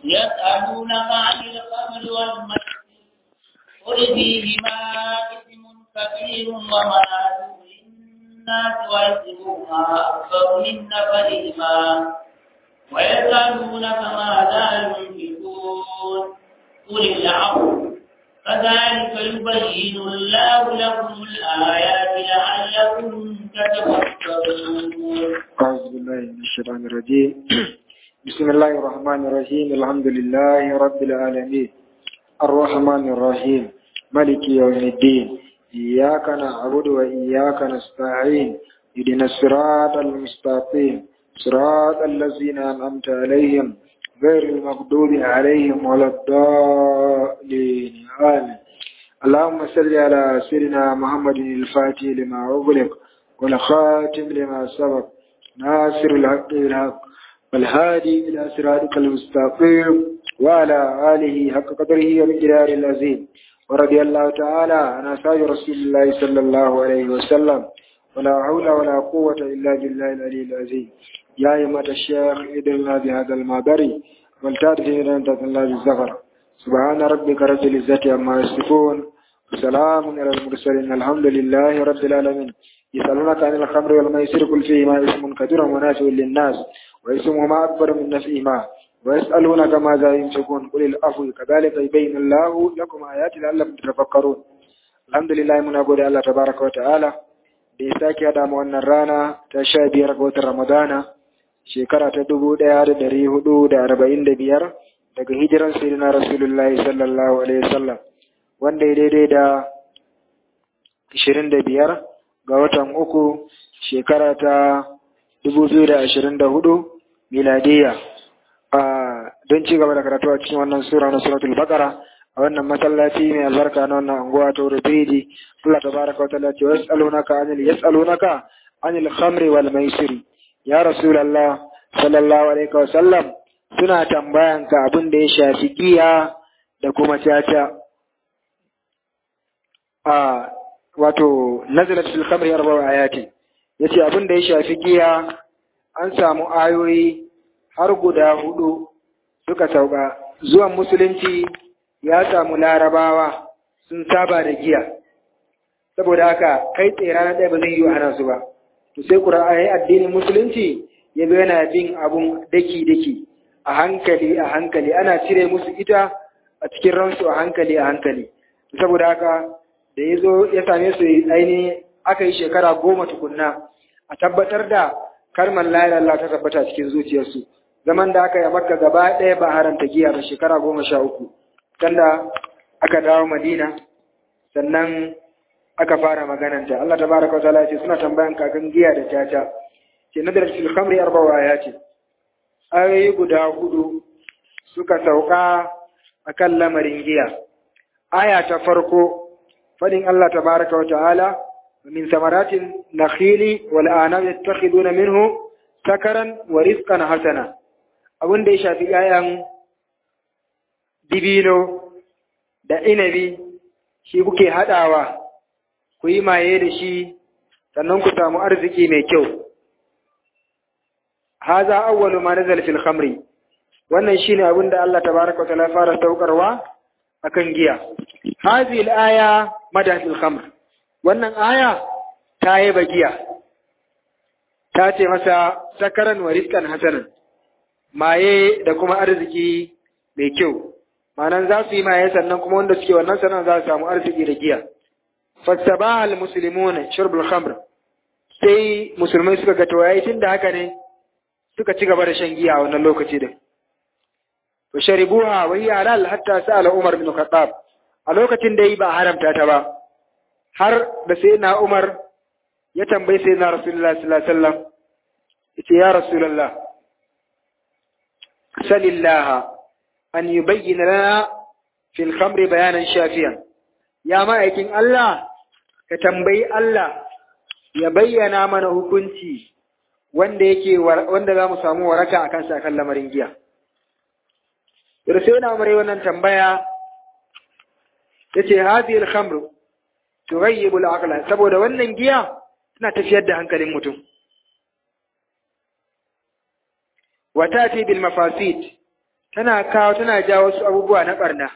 يسألونك عن الخمر والميسر قل فيهما إثم كبير ومنافع للناس وإثمهما أكبر من نفعهما ويسألونك ماذا ينفقون قل العفو كذلك يبين الله لكم الآيات لعلكم تتفكرون أعوذ بالله من الشيطان الرجيم بسم الله الرحمن الرحيم الحمد لله رب العالمين الرحمن الرحيم ملك يوم الدين إياك نعبد وإياك نستعين اهدنا الصراط المستقيم صراط الذين أنعمت عليهم غير المغضوب عليهم ولا الضالين آمين اللهم صل على سيدنا محمد الفاتح لما أغلق والخاتم لما سبق ناصر الحق بالحق والهادي إلى صراطك المستقيم وعلى آله حق قدره ومقداره العظيم ورضي الله تعالى عن أصحاب رسول الله صلى الله عليه وسلم ولا حول ولا قوة إلا بالله العلي العظيم يا أيها الشيخ ادرنا بهذا المعبري والتعرف إلى الله بالزفر سبحان ربك رب العزة عما يصفون وسلام على المرسلين الحمد لله رب العالمين يسألونك عن الخمر والميسر كل فيهما اسم كثير ومنافع للناس واسمهما أكبر من نفعهما ويسألونك ماذا ينفقون قل العفو كذلك يبين الله لكم آيات لعلكم تتفكرون الحمد لله من أقول الله تبارك وتعالى da ya sake haɗa mu wannan rana ta sha biyar ga watan Ramadana shekara ta dubu ɗaya da ɗari hudu da arba'in da biyar daga hijiran sayyidina Rasulullahi sallallahu alaihi wasallam wanda ya daidai da ashirin da biyar ga watan uku shekara ta dubu biyu da ashirin da hudu miladiya don ci gaba da karatu a cikin wannan sura na suratul baqara a wannan masallaci mai albarka na wannan anguwa ta Rufiji Allah tabaraka wa ta'ala ce yas'alunaka anil yas'alunaka anil khamri wal maisiri ya rasulullah sallallahu alaihi wa sallam suna tambayan ka abin da ya shafi giya da kuma caca a wato nazalat fil khamri arba'u ayati yace abin da ya shafi giya an samu ayoyi har guda hudu suka sauka zuwan musulunci ya samu larabawa sun saba da giya saboda haka kai tsaye ranar ɗaya ba zai yi hana su ba to sai ƙura'ayi addinin musulunci ya zo yana bin abun daki-daki a hankali a hankali ana cire musu ita a cikin ransu a hankali a hankali saboda haka da ya zo ya same su ainihin aka yi shekara goma tukunna a tabbatar da kalmar la Allah ta tabbata cikin zuciyarsu zaman da aka yi makka gaba ɗaya ba haranta giya ba shekara goma sha uku sanda aka dawo madina sannan aka fara magananta Allah tabaraka wa ta'ala ce suna tambayan kakan giya da caca ce nadar fil khamri arba'a ya ce ayoyi guda hudu suka sauka akan lamarin giya aya ta farko fadin Allah tabaraka wa ta'ala min samaratin nakhili wal anam yattakhiduna minhu sakaran wa rizqan hasana abin da ya shafi 'ya'yan dibino da inabi shi kuke haɗawa ku yi maye da shi sannan ku samu arziki mai kyau haza awwalu ma nazala fil khamri wannan shine abin da Allah tabaraka wa ta'ala fara saukarwa akan giya hazihi al-aya madan fil khamr wannan aya ta yi giya ta ce masa sakaran wa rizqan hasanan maye da kuma arziki mai kyau ma'anan za su yi maye sannan kuma wanda suke wannan sanan za su samu arziki da giya fasabaha almuslimuna shurbul khamr sai musulmai suka ga to yayi tunda haka ne suka ci gaba da shan giya a wannan lokaci din to sharibuha wa hiya halal hatta sa'ala umar bin khattab a lokacin da yi ba haramta ta ba har da sai na umar ya tambayi sai na rasulullah sallallahu alaihi wasallam yace ya rasulullah salillaha an yi bayyana lana fil khamri bayanan shafiyan ya ma'aikin Allah ka tambayi Allah ya bayyana mana hukunci wanda yake wanda za mu samu waraka akan sa kan lamarin giya da sai na umare wannan tambaya yace hadhihi al-khamr tughayyibu al-aqla saboda wannan giya tana tafiyar da hankalin mutum wa tati bil mafasid tana kawo tana jawo wasu abubuwa na barna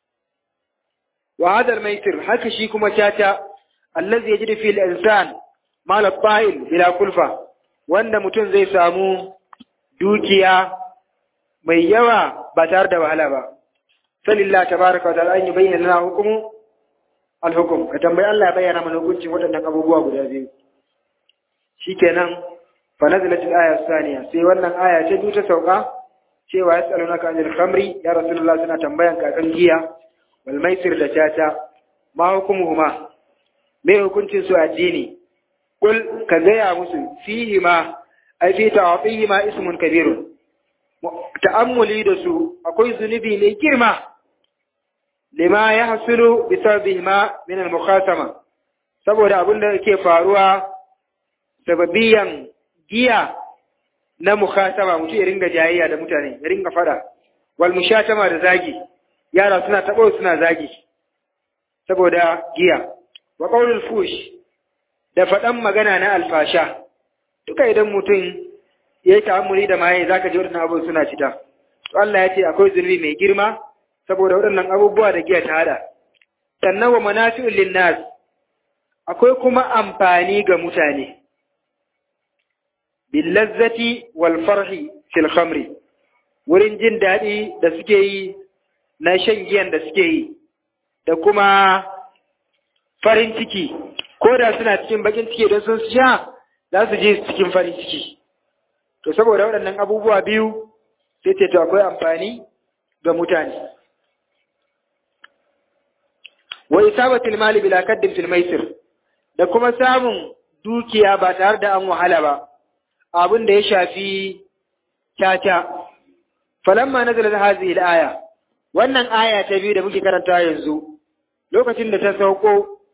wa hadal maitir haka shi kuma tata allazi yajidu fil insan mal fa'il bila kulfa wanda mutum zai samu dukiya mai yawa ba tare da wahala ba sallallahu tabaraka wa ta'ala an yubayyana lana hukumu al-hukum ka tambayi Allah ya bayyana mana hukuncin waɗannan abubuwa guda biyu shikenan fa nazalat al-aya thaniya sai wannan aya ta biyu ta sauka cewa yasalunaka anil khamri ya rasulullah suna tambayan ka kan giya wal maisir da tata ma hukumuhuma me hukuncin su addini kul ka gaya musu fihi ma ai fi ta'atihi ma ismun kabirun ta'ammuli da su akwai zunubi mai girma lima ya hasulu bi sababihima min al-mukhasama saboda abin da yake faruwa sababiyan giya na mukhasama mutum ya ringa jayayya da mutane ya ringa fada wal mushatama da zagi yara suna tabo suna zagi saboda giya wa qaulul fush da faɗan magana na alfasha duka idan mutum ya yi ta'ammuli da maye za ka ji waɗannan abubuwa suna cita to Allah ya ce akwai zunubi mai girma saboda waɗannan abubuwa da giya ta hada sannan wa manafi'ul linnas akwai kuma amfani ga mutane bil lazzati wal farhi fil khamri wurin jin daɗi da suke yi na shan giyan da suke yi da kuma farin ciki ko da suna cikin bakin ciki don sun sha za su je cikin farin ciki to saboda waɗannan abubuwa biyu sai ce to akwai amfani ga mutane wa isabatil mali bila kaddin fil maisir da kuma samun dukiya ba tare da an wahala ba abin da ya shafi caca falamma nazalat hadhihi al-aya wannan aya ta biyu da muke karanta yanzu lokacin da ta sauko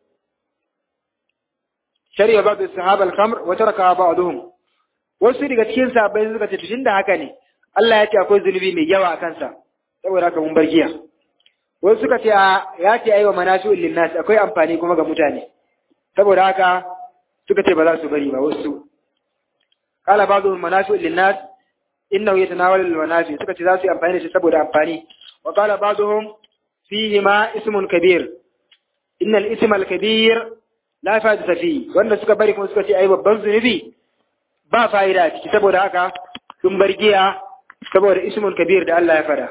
shari'a ba da sahabal khamr wa taraka ba'dhum wasu daga cikin sahabbai suka ce tunda haka ne Allah ya ce akwai zunubi mai yawa a kansa saboda haka mun bar giya wasu suka ce ya ce aiwa manasu'ul linnas akwai amfani kuma ga mutane saboda haka suka ce ba za su bari ba wasu qala ba'dhum manasu'ul linnas innahu yatanawalu al-manafi suka ce za su yi amfani da shi saboda amfani wa qala ba'dhum fihi ma ismun kabir innal isma al-kabir la fa'ida fi wanda suka bari kuma suka ce ai babban zunubi ba fa'ida a ciki saboda haka sun bar giya saboda ismul kabir da Allah ya fada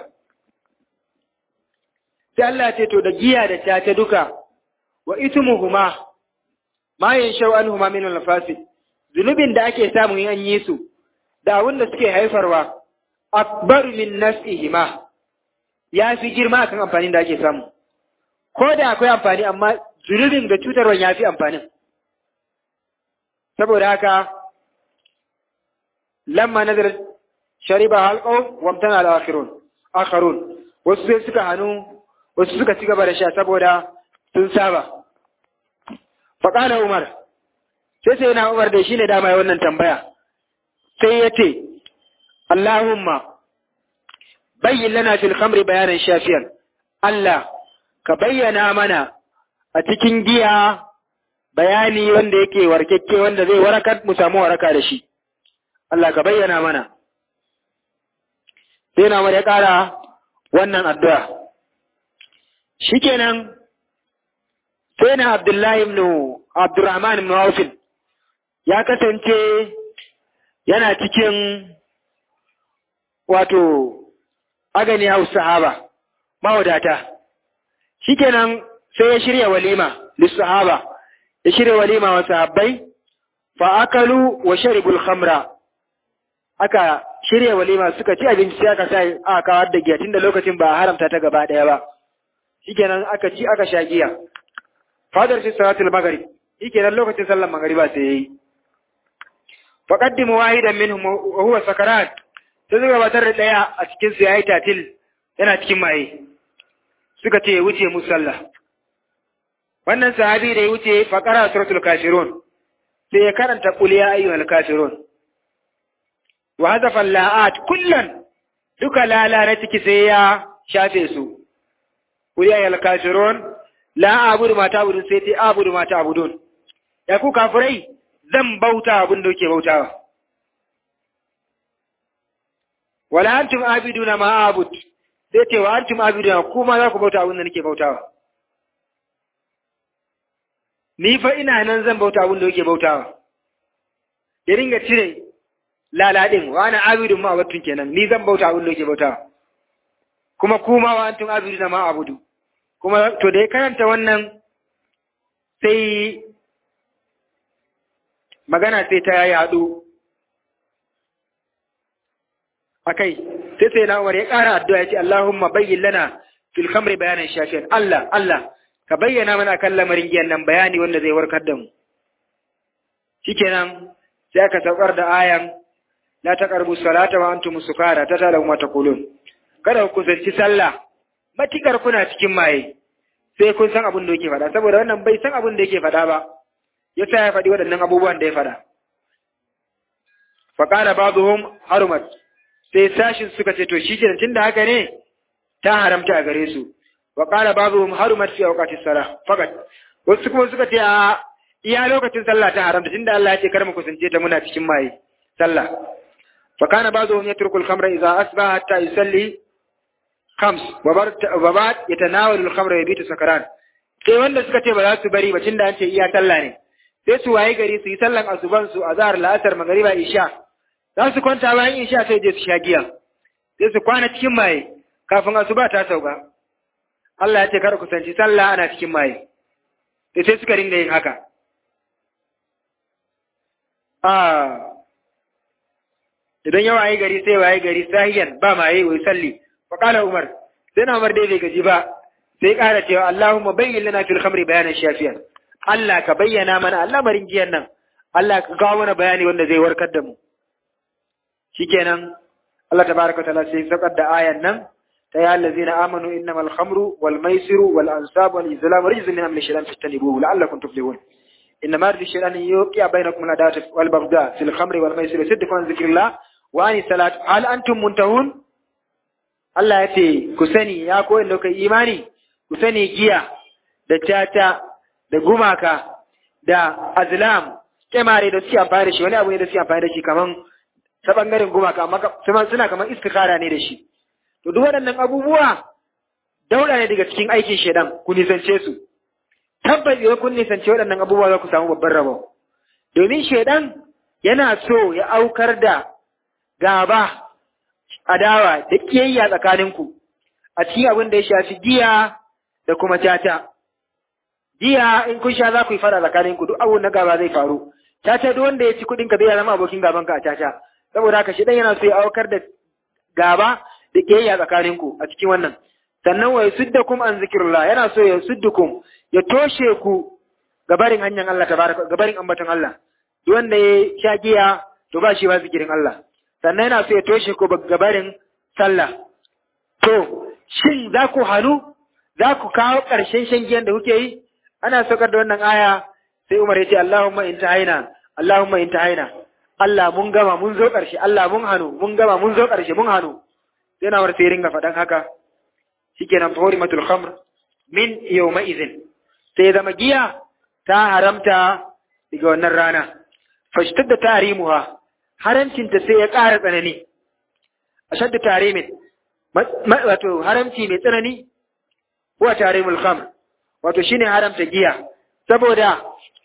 sai Allah ya ce to da giya da ta duka wa ismuhuma ma yanshau anhuma min al-fasid zunubin da ake samu in an yi su da abin da suke haifarwa akbar min nafsihima ya fi girma kan amfanin da ake samu ko da akwai amfani amma zunubin da cutarwa ya fi amfanin saboda haka lamma nazar shariba halqaw wamtana al-akhirun akharun wasu sai suka hanu wasu suka ci gaba da sha saboda sun saba faqala umar sai sai na umar da shine dama ya wannan tambaya sai yace Allahumma bayyin lana fil khamri bayanan shafiyan Allah ka bayyana mana a cikin giya bayani wanda yake warkekke wanda zai warakar mu samu waraka da shi Allah ka bayyana mana sai na ya ƙara wannan addu'a shikenan sai na Abdullahi ibn Abdurrahman ibn Auf ya kasance yana cikin wato agani hausa sahaba mawadata shikenan sai ya shirya walima lissahaba ya shirya walima wa sahabbai fa akalu wa sharibul khamra aka shirya walima suka ci abinci sai aka sai aka kawar da giya tunda lokacin ba haramta ta gaba daya ba shikenan aka ci aka sha giya fadar shi salatul maghrib shikenan lokacin sallar magriba sai yayi faqaddimu wahidan minhum wa huwa sakarat sai suka gabatar da daya a cikin su yayi tatil yana cikin maye suka ce wuce mu sallah wannan sahabi da ya wuce faqara suratul kafirun sai ya karanta qul ya ayyuhal kafirun wa hadafa la'at kullan duka lala na ciki sai ya shafe su qul ya ayyuhal kafirun la abudu ma ta'budun sai ta abudu ma ta'budun ya ku kafirai zan bauta abin da kuke bautawa wala antum abiduna ma abud sai ce wa antum abiduna kuma za ku bauta abin da nake bautawa ni fa ina nan zan bauta abin da yake bautawa ya ringa cire laladin wa ana abidun ma abattun kenan ni zan bauta abin da yake bautawa kuma kuma wa antum abiduna ma abudu kuma to da ya karanta wannan sai magana sai ta yaɗu akai sai sai na Umar ya ƙara addu'a ya ce Allahumma bayyin lana fil khamri bayanan shafiyan Allah Allah ka bayyana mana kan lamarin giyan nan bayani wanda zai warkar da mu shikenan sai aka saukar da ayan la taqrabu salata wa antum sukara ta tala kuma taqulun kada ku kusanci sallah matikar kuna cikin maye sai kun san abin da yake faɗa saboda wannan bai san abin da yake faɗa ba yasa ya faɗi waɗannan abubuwan da ya faɗa faqala ba'dhum harumat sai sashin suka ce to shi kenan tunda haka ne ta haramta a gare su wa qala ba'dhum harumat fi awqati salah fakat wasu kuma suka ce a iya lokacin sallah ta haramta tunda Allah ya ce kar mu kusance ta muna cikin maye sallah fa kana ba'dhum yatruku al-khamra idha asbaha hatta yusalli khams wa ba'd yatanawalu al-khamra yabitu sakaran sai wanda suka ce ba za su bari ba tunda an ce iya sallah ne sai su waye gari su yi sallan asuban su azhar la'asar magriba isha za su kwanta bayan isha sai je su sha giya sai su kwana cikin maye kafin asuba ta sauka Allah ya ce kar ku sanci sallah ana cikin maye sai sai suka ringa yin haka ah idan ya waye gari sai waye gari sahiyan ba maye wai salli fa qala umar sai na umar dai bai gaji ba sai ƙara cewa Allahumma bayyin lana fil khamri bayanan shafiyan Allah ka bayyana mana al'amarin giyan nan Allah ka kawo mana bayani wanda zai warkar da mu shikenan Allah tabaraka wa ta'ala sai saukar da ayan nan ta ya allazina amanu innamal khamru wal maisiru wal ansabu wal izlamu rijzun min amri shaytan fastanibuhu la'allakum tuflihun إنما رد الشيطان يوقع بينكم العداوة والبغضاء في الخمر والميسر ويصدكم عن ذكر الله وعن الصلاة هل أنتم منتهون Allah ya ce, Ku sani, ya koyin da kai imani, ku sani giya, da tata, da gumaka, da azlam, kyamare da suke amfani da shi, wani abu ne da suke amfani da shi kaman ta ɓangaren gumaka, amma suna kaman istikara ne da shi. To, duk waɗannan abubuwa, daula ne daga cikin aikin shaidan, ku nisance su. Tabbas idan kun nisanci waɗannan abubuwa za ku samu babban rabo. Domin shaidan yana so ya aukar da gaba adawa da kiyayya tsakaninku a cikin abin da ya shafi giya da kuma tata. Giya in kun sha za ku yi fara tsakaninku duk abun na gaba zai faru. Tata duk wanda ya ci kuɗin ka zai zama abokin gaban ka a tata. Saboda haka shi yana so ya aukar da gaba da kiyayya tsakaninku a cikin wannan. Sannan wa yasuddakum an zikrullah yana so ya suddukum ya toshe ku gabarin hanyar Allah tabaraka gabarin ambaton Allah. Duk wanda ya sha giya to ba shi ba zikirin Allah. sannan yana so ya toshe ku gabarin sallah. To, shin za ku hannu, za ku kawo ƙarshen shan giyan da kuke yi? Ana saukar da wannan aya sai Umar ya ce, Allahumma in ta haina, Allahumma in ta haina. Allah mun gama mun zo ƙarshe, Allah mun hannu, mun gama mun zo ƙarshe, mun hannu. Sai na sai ringa faɗan haka. Shikenan fahori matul khamr min yawma izin. Sai zama giya ta haramta daga wannan rana. Fashtar da tarimuha haramcinta sai ya ƙara tsanani, a shadda tare min, wato haramci mai tsanani, wa tare mulkam, wato shi ne haramta giya, saboda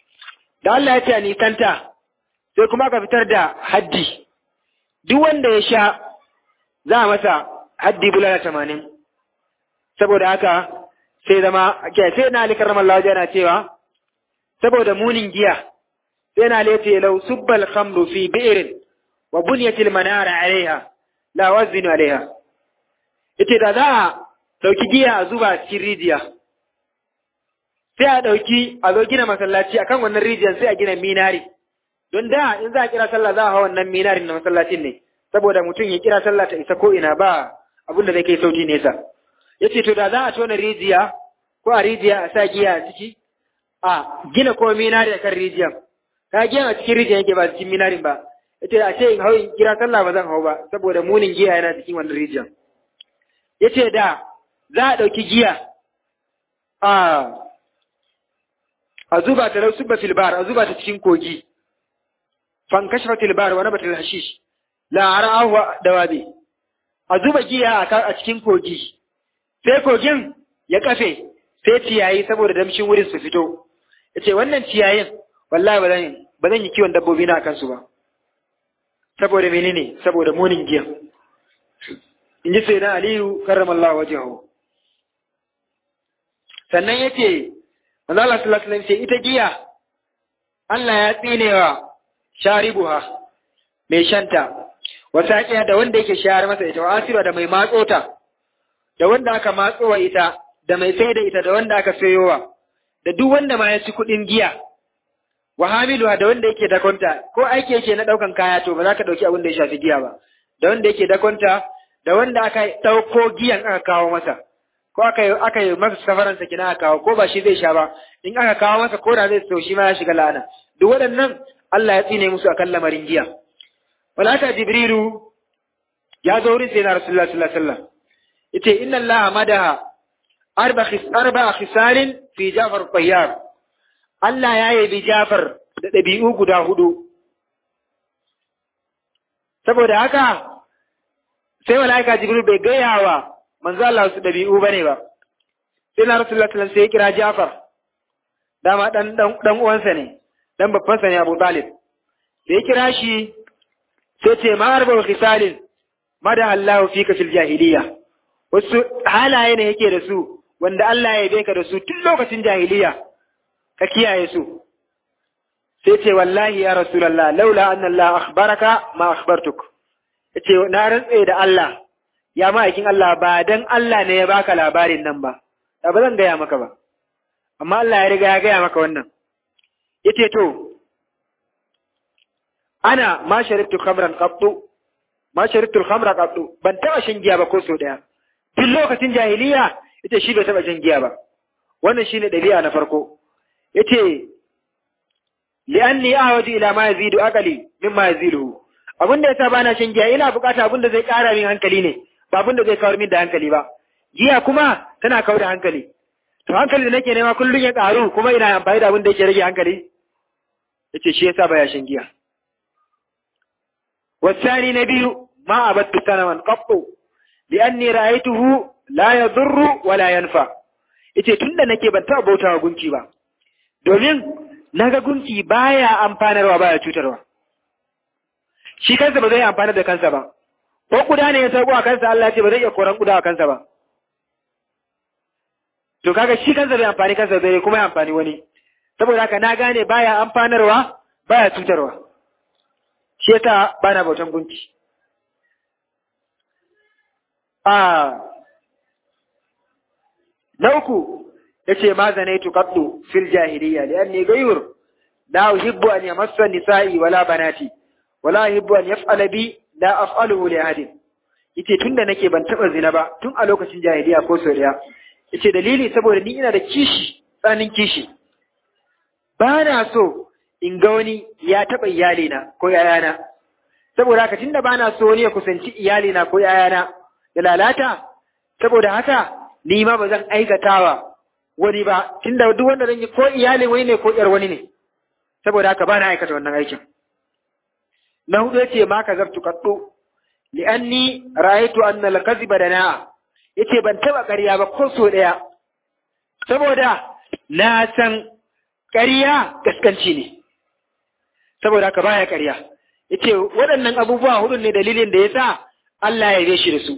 da Allah ya ce a nisanta, sai kuma ka fitar da haddi, duk wanda ya sha za a masa haddi bulala tamanin, saboda haka sai zama, sai na alikar ramar yana cewa, saboda munin giya, sai na lete lau subbal khamru fi bi'irin wa bunyatil manara alaiha la wazinu alaiha ite da za a dauki giya a zuba cikin rijiya sai a dauki a zo gina masallaci akan wannan rijiyar sai a gina minari don da in za a kira sallah za a hawa wannan minarin na masallacin ne saboda mutum ya kira sallah ta isa ko ina ba abin da zai kai sauti nesa yace to da za a tona rijiya ko a rijiya a sa giya a ciki a gina ko minari akan rijiyar ka giya a cikin rijiyar yake ba cikin minarin ba yace a ce in hau in kira sallah ba zan hau ba saboda munin giya yana cikin wannan rijiyar yace da za a ɗauki giya a a zuba ta lau subba fil bar a zuba ta cikin kogi fan kashfa fil bar wa nabatul hashish la ara'ahu dawabi a zuba giya a cikin kogi sai kogin ya kafe sai ciyayi saboda damshin wurin su fito ya ce wannan ciyayin wallahi ba zan yi kiwon dabbobi na kansu ba saboda menene saboda munin giya in ji sai na aliyu karramallahu wajahu sannan ya ce manzala sallallahu alaihi ce ita giya Allah ya tsinewa sharibuha mai shanta wasa da wanda yake shayar masa ita wa asira da mai matsota da wanda aka matsowa ita da mai sai da ita da wanda aka sayowa da duk wanda ma ya ci kuɗin giya wa hamiluha da wanda yake dakonta ko aiki yake na ɗaukan kaya to ba za ka ɗauki abin da ya shafi giya ba da wanda yake dakonta da wanda aka ɗauko giyan aka kawo masa ko aka yi aka yi masa safaransa kina aka kawo ko ba shi zai sha ba in aka kawo masa ko da zai so shi ma ya shiga la'ana duk waɗannan Allah ya tsine musu akan lamarin giya walaka jibrilu ya zo wurin sai na rasulullah sallallahu alaihi wasallam yace inna Allah madaha arba khis arba khisalin fi Jafar Tayyar Allah ya yabi Jafar da ɗabi'u guda hudu saboda haka sai malaika jibril bai gaya wa manzo Allah su ɗabi'u bane ba sai na rasulullah sallallahu alaihi wasallam sai ya kira Jafar dama dan dan uwansa ne dan babban sa ne Abu Talib da ya kira shi sai ce ma arba khisalin mada Allah fika fil jahiliya wasu halaye ne yake da su wanda Allah ya yabe ka da su tun lokacin jahiliya ka kiyaye su sai ce wallahi ya rasulullah laula anna Allah akhbaraka ma akhbartuk yace na rantse da Allah ya ma'aikin Allah ba dan Allah ne ya baka labarin nan ba da ba zan gaya maka ba amma Allah ya riga ya gaya maka wannan yace to ana ma sharibtu khamran qattu ma sharibtu khamra qattu ban taba shan giya ba ko so daya tun lokacin jahiliya yace shi bai taba shan giya ba wannan shine dabi'a na farko yace li'anni ahwaju ila ma yazidu aqli mimma yaziluhu abinda yasa bana shan giya ina bukata abinda zai kara min hankali ne ba abinda zai kawar min da hankali ba giya kuma tana kawar da hankali to hankali da nake nema kullun ya karu kuma ina amfani da abinda yake rage hankali yace shi yasa baya shan giya والثاني نبي ما عبدت سنما قط لأني رأيته لا يضر ولا ينفع ita tunda nake ban taɓa bautawa gunki ba domin naga gunki baya amfanarwa baya cutarwa shi kansa ba zai amfanar da kansa ba ko kuda ne ya sauko a kansa Allah ce ba zai iya koran kuda a kansa ba to kaga shi kansa bai amfani kansa zai kuma ya amfani wani saboda haka na gane baya amfanarwa baya cutarwa shi yasa ba na bautan gunki. A na uku ya ce ma zanaitu qaddu fil jahiliya li anni ghayr la uhibbu an yamassa nisa'i wala banati wala uhibbu an yaf'ala bi la af'aluhu li ahadin yace tunda nake ban taba zina ba tun a lokacin jahiliya ko so daya yace dalili saboda ni ina da kishi tsanin kishi ba na so in ga wani ya taɓa iyalina ko ‘ya'yana, saboda haka tunda ba na so wani ya kusanci iyalina ko ‘ya'yana da lalata, saboda haka ni ma ba zan aikatawa wani ba, tunda duk wanda zan yi ko iyalin wani ne ko ‘yar wani ne, saboda haka ba na aikata wannan aikin. Na hudu yace ma ka zartu kaɗo, li'anni ra'aytu anna al-kadhiba dana'a yace ban taɓa ƙarya ba ko so ɗaya, saboda na san ƙarya gaskanci ne. saboda haka baya ƙarya yace waɗannan abubuwa hudu ne dalilin da yasa Allah ya shi da su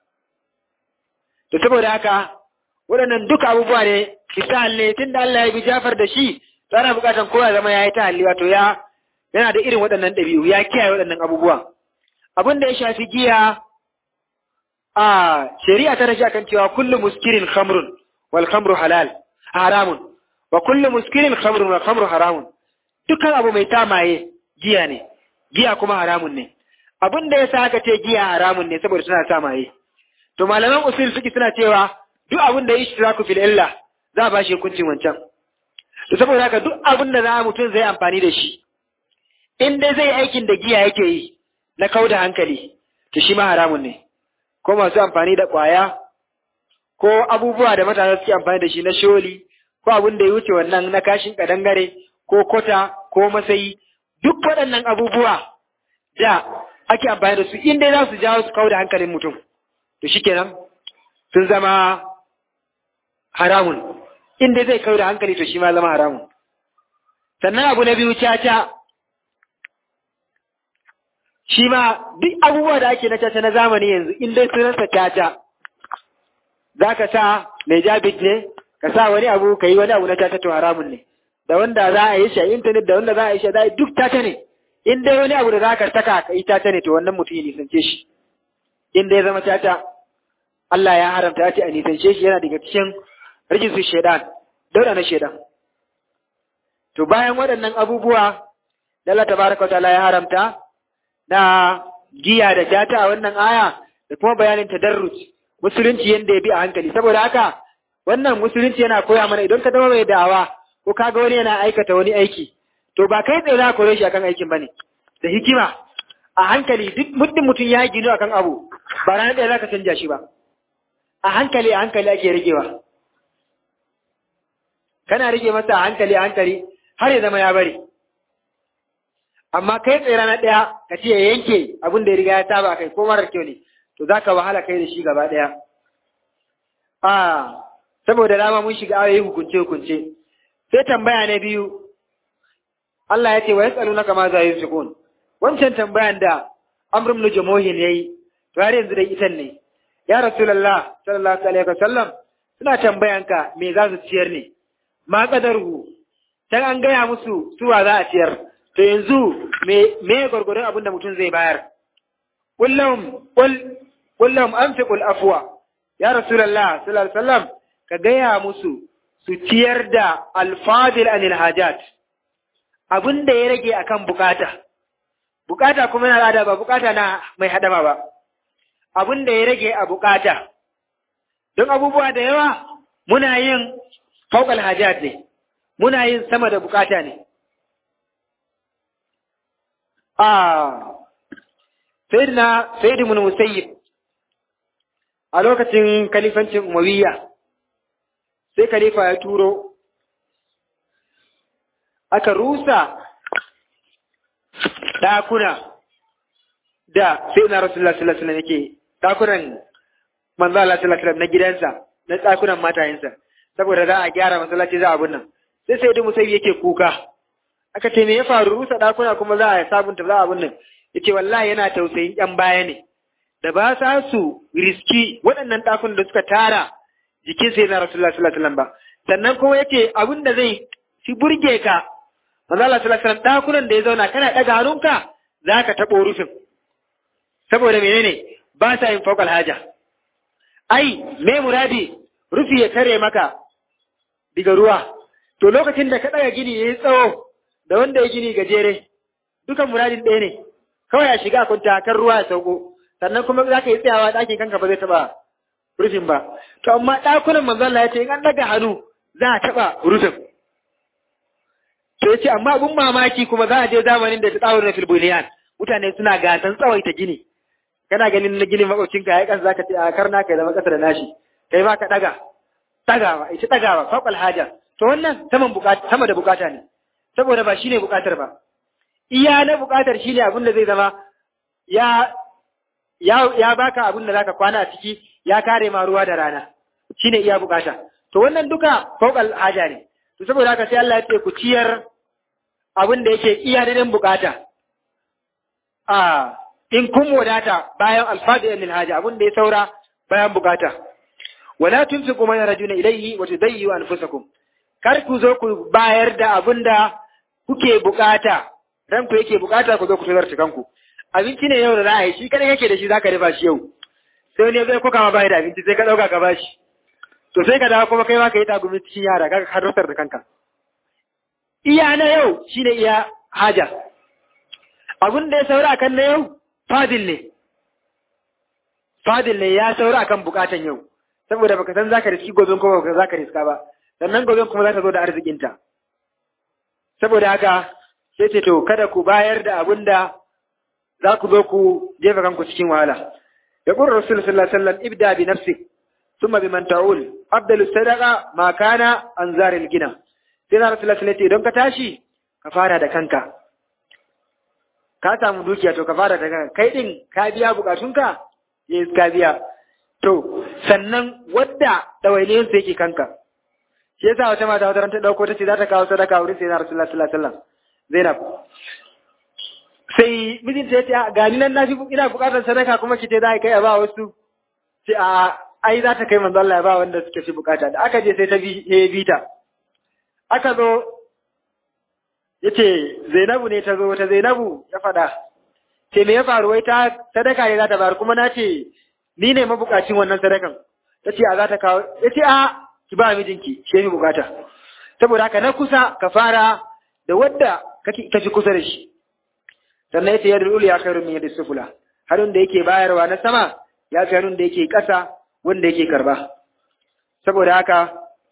to saboda haka waɗannan duka abubuwa ne misal ne tunda Allah ya bi Jafar da shi to ana buƙatar kowa zama ya yi ta halli wato ya yana da irin waɗannan ɗabi'u ya kiyaye waɗannan abubuwa abin da ya shafi giya a shari'a ta rashi akan cewa kullu muskirin khamrun wal khamru halal haramun wa kullu muskirin khamrun wal khamru haramun dukkan abu mai tamaye giya ne giya kuma haramun ne abin da yasa aka ce giya haramun ne saboda suna tamaye to malaman usul suke suna cewa duk abin da ishtiraku fil illa za a bashi hukuncin wancan to saboda haka duk abin da za mutum zai amfani da shi in dai zai aikin da giya yake yi na kauda hankali to shi ma haramun ne ko masu amfani da ƙwaya ko abubuwa da matasa suke amfani da shi na sholi ko abin da ya wuce wannan na kashin kadangare ko kota ko masayi duk waɗannan abubuwa da ake amfani da su in dai za su jawo su kawo da hankalin mutum to shikenan sun zama haramun inda zai kawo da hankali to shi ma zama haramun sannan abu na biyu caca shi ma duk abubuwa da ake na caca na zamani yanzu in dai sunansa caca za ka sa mai jabit ne ka sa wani abu ka yi wani abu na caca to haramun ne da wanda za a yi shi a intanet da wanda za a yi shi a duk caca ne in dai wani abu da za ka saka ka yi caca ne to wannan mutum ya nisance shi in dai zama caca Allah ya haramta ya ce a nisance shi yana daga cikin rijisu shaidan daura na shaidan to bayan waɗannan abubuwa da Allah tabaraka wa ta'ala ya haramta na giya da jata a wannan aya da kuma bayanin tadarruj musulunci yanda ya bi a hankali saboda haka wannan musulunci yana koya mana idan ka zama mai da'awa ko kaga wani yana aikata wani aiki to ba kai tsaye za ka kore shi akan aikin bane da hikima a hankali duk muddin mutum ya gino akan abu ba ranar ɗaya za ka canja shi ba a hankali a hankali ake rigewa kana rige masa a hankali a hankali har ya zama ya bari amma kai tsaye ranar ɗaya ka ce ya yanke abin da ya riga ya saba kai ko marar kyau ne to za ka wahala kai da shi gaba ɗaya a saboda dama mun shiga ayoyi hukunce hukunce sai tambaya na biyu Allah ya ce wa yasalunaka ma za yunfiqun wancan tambayan da Amr ibn Jamuhin yayi to har yanzu dai itan ne ya Rasulullah sallallahu alaihi wasallam suna tambayanka me za su ciyar ne ma qadaru dan an gaya musu suwa za a ciyar to yanzu me me gurgurun abin da mutum zai bayar kullum kul kullum anfiqul afwa ya Rasulullah sallallahu alaihi wasallam ka gaya musu su ciyar da alfadil anil hajat abin da ya rage akan bukata bukata kuma yana da ba bukata na mai hadama ba abin da ya rage a bukata don abubuwa da yawa muna yin fauƙal hajat ne muna yin sama da bukata ne a sayyidina sayyidu mun musayyib a lokacin kalifancin umayya sai khalifa ya turo aka rusa ɗakuna da sai na rasulullah sallallahu alaihi yake ɗakunan manzo Allah sallallahu alaihi na gidansa na ɗakunan matayensa saboda za a gyara masallaci za a abun nan sai sai dumu sai yake kuka aka ce me ya faru rusa ɗakuna kuma za a sabunta za a abun nan yace wallahi yana tausayin ƴan baya ne da ba sa su riski waɗannan ɗakunan da suka tara jikin sai na rasulullah sallallahu alaihi ba sannan kuma yace abin da zai fi burge ka manzo Allah sallallahu alaihi wasallam dakunan da ya zauna kana daga hannunka zaka tabo rufin saboda menene ba sa yin fawqal haja ai me muradi rufi ya tare maka diga ruwa to lokacin da ka daga gini yayi tsawo da wanda ya gini gajere dukan muradin ɗaya ne kawai a shiga kunta kan ruwa ya sauko sannan kuma za ka yi tsayawa ɗakin kanka ba zai taɓa rufin ba to amma ɗakunan manzon Allah ya ce in an daga hannu za a taɓa rufin to ya ce amma abun mamaki kuma za a je zamanin da ta tsawon na filbuliyan mutane suna gasan tsawaita gini kana ganin na gini makwabcinka ya yi ƙasa zaka ce a karna kai zama ƙasa da nashi kai ma ka ɗaga ɗagawa ita ɗagawa faƙal haja to wannan saman bukata sama da bukata ne saboda ba shine bukatar ba iya na bukatar shine abin da zai zama ya ya ya baka abin da zaka kwana a ciki ya kare ma ruwa da rana shine iya bukata to wannan duka faƙal haja ne to saboda haka sai Allah ya ce ku ciyar abin da yake iya da bukata a in kun wadata bayan alfadi lil haja abin da ya saura bayan bukata wala tunfiqu man yarjuna ilayhi wa tudayyu anfusakum kar ku zo ku bayar da abin da kuke bukata ranku yake bukata ku zo ku tazarta kanku abinci ne yau da za a yi shi kada yake da shi zaka dafa shi yau sai ne zai koka ma bayar da abinci sai ka dauka ka bashi to sai ka dawo kuma kai ma ka yi tagumi cikin yara ka hadartar da kanka iya na yau shine iya haja abin da ya saura kan na yau fadil ne fadil ne ya saura akan bukatan yau saboda baka san zaka riski gobe ko baka zaka riska ba sannan gobe kuma za ta zo da arzikinta saboda haka sai ce to kada ku bayar da abin da za ku zo ku jefa kanku cikin wahala ya qur rasul sallallahu alaihi wasallam ibda bi nafsik thumma biman ta'ul afdalu sadaqa ma kana anzaril gina sai na rasul sallallahu alaihi idan ka tashi ka fara da kanka ka samu dukiya to ka fara da kanka kai din ka biya bukatunka yes ka biya to sannan wadda ɗawainiyar su yake kanka shi yasa wata mata wata ta ɗauko ta ce za ta kawo sadaka wurin sai na rasulullah sallallahu alaihi wasallam zainab sai mijinta ya ce ga ni nan na fi ina buƙatar sadaka kuma ki ce za a kai a ba wasu ce a ai za ta kai manzo Allah ya ba wanda suke fi bukata da aka je sai ta bi bi ta aka zo yace Zainabu ne ta zo ta Zainabu ya fada ce me ya faru wai ta sadaka ne za ta bayar kuma na ce ni ne mabukacin wannan sadakan ta ce a za ta kawo ya ce a ki ba mijinki shi fi bukata saboda haka na kusa ka fara da wadda ka fi kusa da shi sannan ya ce yadda ulu ya khairu min yadda sufula hannun da yake bayarwa na sama ya fi hannun da yake ƙasa wanda yake karba saboda haka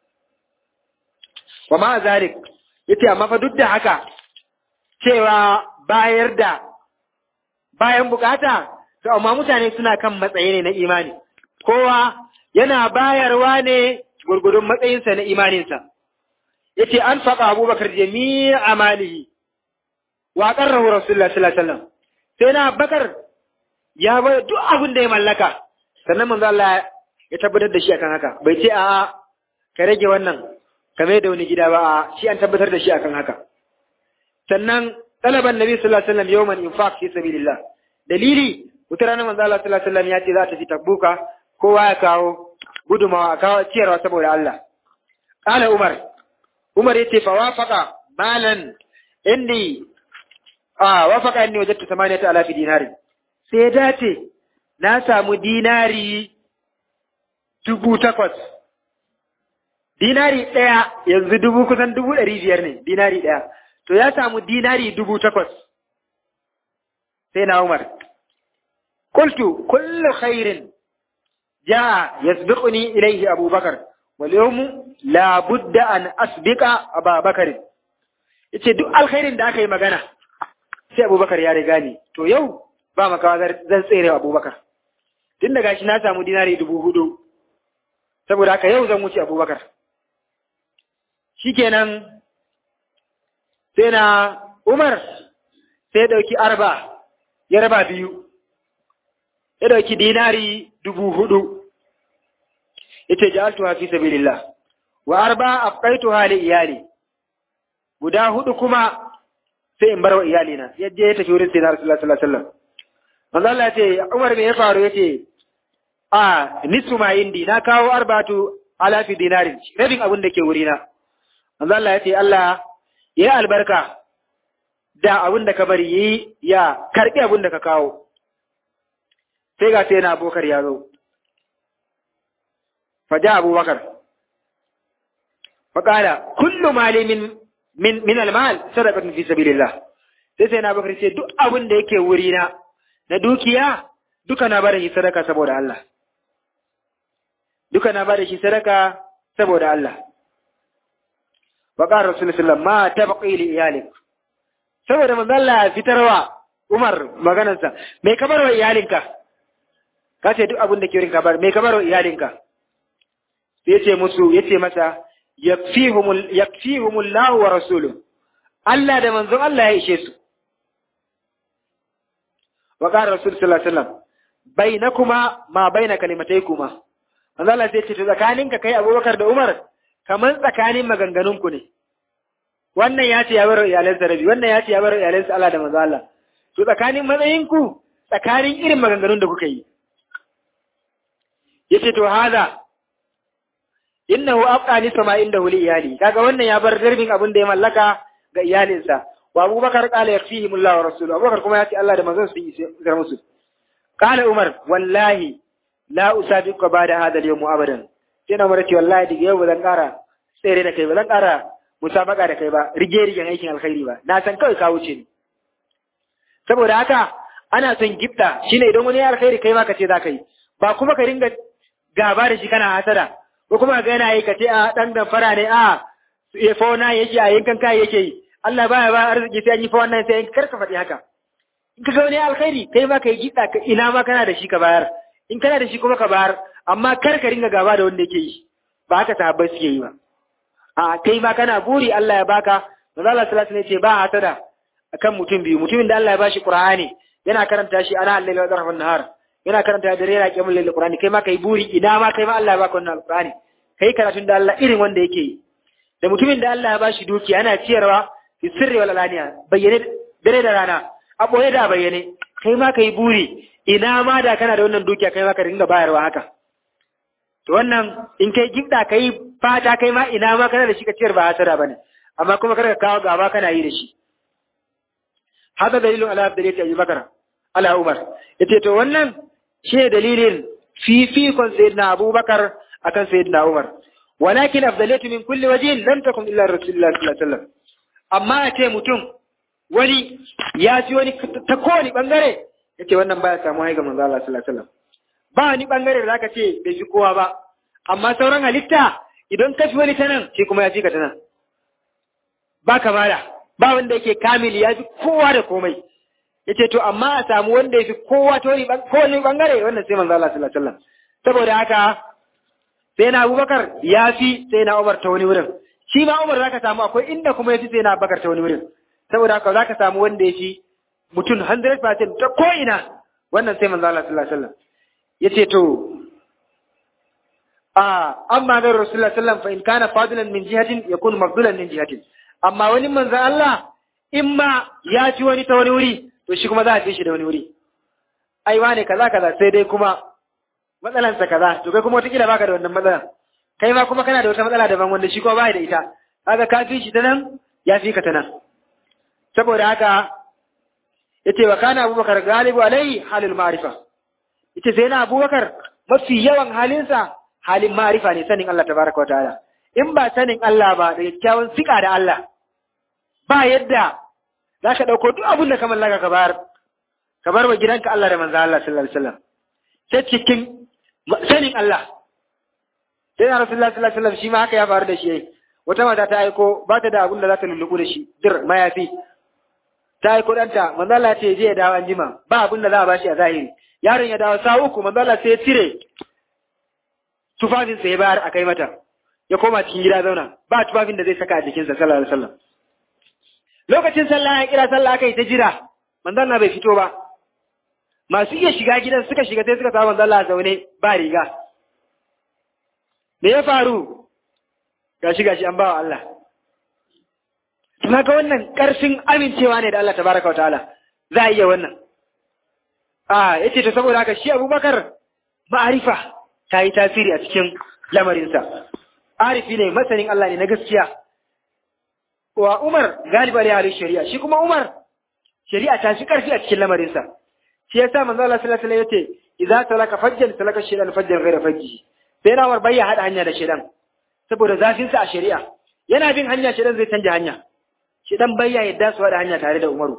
wa ma zalik yace amma fa duk da haka cewa bayar da bayan bukata to amma mutane suna kan matsayi ne na imani kowa yana bayarwa ne gurgudun matsayinsa na imaninsa yace an faɗa abubakar jami'a amalihi wa qarrahu rasulullah sallallahu alaihi wasallam sai na bakar ya bar duk abin da ya mallaka sannan manzo Allah ya tabbatar da shi akan haka bai ce a ka rage wannan ka mai da wani gida ba a shi an tabbatar da shi akan haka sannan talaban nabi sallallahu alaihi wasallam yawman infaq fi sabilillah dalili wata ranar manzo Allah sallallahu alaihi wasallam ya ce za ta fi tabbuka kowa ya kawo gudumawa a kawo ciyarwa saboda Allah qala umar umar yace fa wafaqa malan indi a wafaqa inni wajadtu 8000 dinari sai ya dace na samu dinari dubu takwas. Dinari ɗaya yanzu dubu kusan dubu ɗari biyar ne, dinari ɗaya. To ya samu dinari dubu takwas. Sai na Umar. Kultu, kullu khairin ja yasbiquni ilaihi Abubakar, wal yawmu la budda an asbiqa Abubakar. Yace duk alkhairin da aka yi magana sai Abubakar ya riga ni. To yau ba makawa zan tsere Abubakar. Tun daga shi na samu dinari dubu hudu. saboda haka yau zan wuce abubakar shikenan sai na umar sai ɗauki arba ya raba biyu ya ɗauki dinari dubu hudu ya ce ja'altuha fi sabilillah wa arba afqaituha li iyali guda hudu kuma sai in bar wa iyalina yadda ya tafi wurin sai na rasulullah sallallahu alaihi wasallam manzo Allah ya ce Umar me ya faru yace a nisu ma indi na kawo arbatu alafi dinarin rabin abin da ke wurina manzo Allah ya ce Allah ya yi albarka da abin da ka bari yi ya karbi abin da ka kawo sai ga sai na abokar ya zo faja abubakar faƙala kullu mali min min min almal sadaqatun fi sabilillah sai sai na abubakar ce duk abin da yake wurina na dukiya duka na bada shi sadaka saboda Allah duka na bada shi sadaka saboda Allah wa qala rasul sallallahu ma tabqi li iyalik saboda manzo Allah fitarwa Umar maganarsa me ka barwa iyalinka ka ce duk abin da ke rinka bar me ka barwa iyalinka sai yace musu yace masa yakfihumul yakfihumullahu wa rasuluhu Allah da manzon Allah ya ishe su wa qala rasul sallallahu alaihi wasallam bainakuma ma baina kalimataykuma manzo Allah sai ce tsakaninka kai Abubakar da Umar kaman tsakanin maganganunku ne wannan ya ce ya bar iyalansa rabi wannan ya ce ya bar iyalansa Allah da manzo Allah to tsakanin matsayinku tsakanin irin maganganun da kuka yi yace to hada innahu abqani sama inda huli iyali kaga wannan ya bar darbin abin da ya mallaka ga iyalinsa wa Abubakar qala yakfihim Allah wa rasuluhu Abubakar kuma ya ce Allah da manzon su yi sai musu qala Umar wallahi la usabiqu ba'da hadha al-yawm abadan sai na mara ce wallahi daga yau ba zan ƙara tsere da kai ba zan ƙara musabaka da kai ba rige rigen aikin alkhairi ba na san kawai ka wuce ni saboda haka ana son gifta shine idan wani alkhairi kai ma ka ce za ka yi ba kuma ka ringa gaba da shi kana hasada ko kuma ga yana yi ka ce a dan da fara ne a ya fa na yake a yankan kai yake yi Allah baya ba arziki sai an yi fa wannan sai kar ka faɗi haka in ka ga wani alkhairi kai ma ka yi gifta ka ina ma kana da shi ka bayar in kana da shi kuma ka bayar amma kar ka ringa gaba da wanda yake yi ba haka sahabbai suke yi ba a kai ma kana buri Allah ya baka manzo Allah sallallahu alaihi wasallam ce ba hasada akan mutum biyu mutumin da Allah ya bashi Qur'ani yana karanta shi ana Allah wa zarfan nahar yana karanta da rera kiyamul lail qur'ani kai ma kai buri ina ma kai ma Allah ya baka wannan alqur'ani kai karatun da Allah irin wanda yake yi da mutumin da Allah ya bashi dukiya yana ciyarwa fi sirri wal alaniya bayyane dare da rana a boye da bayyane kai ma kai buri ina ma da kana da wannan dukiya kai ma ka dinga bayarwa haka to wannan in kai gibda kai fata kai ma ina ma kana da shi ka ciyar ba hasara bane amma kuma kada ka kawo gaba kana yi da shi hada dalilun ala abdaliyati Abu Bakar ala Umar yace to wannan shi dalilin fifikon sayyidina Abubakar akan sayyidina Umar walakin afdaliyatu min kulli wajhin lam takun illa rasulullah sallallahu alaihi wasallam amma yace mutum wani ya ji wani ta kowane bangare yace wannan baya samu haiga manzo Allah sallallahu alaihi wasallam ba wani bangare da zaka ce bai fi kowa ba amma sauran halitta idan ka fi wani ta nan shi kuma ya fi ka ta nan ba kamala ba wanda yake kamili ya fi kowa da komai yace to amma a samu wanda ya fi kowa ta wani kowane bangare wannan sai manzo Allah sallallahu alaihi wasallam saboda haka sai na Abubakar ya fi sai na Umar ta wani wurin shi ma Umar zaka samu akwai inda kuma ya fi sai na Abubakar ta wani wurin saboda haka zaka samu wanda ya fi mutum 100% ta ko ina wannan sai manzo Allah sallallahu alaihi wasallam yace to a amma da Rasulullah sallallahu alaihi wasallam fa in kana fadilan min jihatin yakunu mafdulan min jihatin amma wani manzo Allah in ma ya ci wani ta wani wuri to shi kuma za a fi shi da wani wuri ai wane kaza kaza sai dai kuma matsalansa kaza to kai kuma wataƙila baka da wannan matsalan kai ma kuma kana da wata matsala daban wanda shi kuma ba da ita kaga ka fi shi ta nan ya fi ka ta nan saboda haka yace wa kana abubakar galibu alai halul ma'rifa yace sai na abubakar mafi yawan halinsa halin ma'rifa ne sanin Allah tabaraka wa ta'ala in ba sanin Allah ba da kyakkyawan sika da Allah ba yadda za ka ɗauko duk abin da ka mallaka ka bar ka bar wa gidanka Allah da manzo Allah sallallahu alaihi wasallam sai cikin sanin Allah sai na Rasulullah sallallahu alaihi wasallam shi ma haka ya faru da shi yayi wata mata ta aiko ba ta da abin da za ta lulluɓu da shi dir mayafi ta aiko ɗanta manzo Allah ce je ya dawo an jima ba abin da za a bashi a zahiri yaron ya dawo sa uku manzo Allah sai ya cire tufafin sa ya bayar a kai mata ya koma cikin gida zauna ba tufafin da zai saka a jikinsa sallallahu alaihi wasallam lokacin sallah ya kira sallah aka yi ta jira manzon Allah bai fito ba masu iya shiga gidan suka shiga sai suka samu manzon Allah zaune ba riga me ya faru gashi gashi an bawa Allah ga wannan ƙarfin amincewa ne da Allah tabaraka wa ta'ala za a iya wannan a yace to saboda haka shi Abubakar ma'arifa ta yi tasiri a cikin lamarinsa arifi ne masanin Allah ne na gaskiya wa Umar galiba da halin shari'a shi kuma Umar shari'a ta shi karfi a cikin lamarinsa shi yasa manzo Allah sallallahu alaihi wasallam yace idza salaka fajjan salaka shaytan fajjan ghayra fajji sai na bai ya hada hanya da shaytan saboda zafin sa a shari'a yana bin hanya shaytan zai canja hanya shaytan bai ya yadda su hada hanya tare da Umaru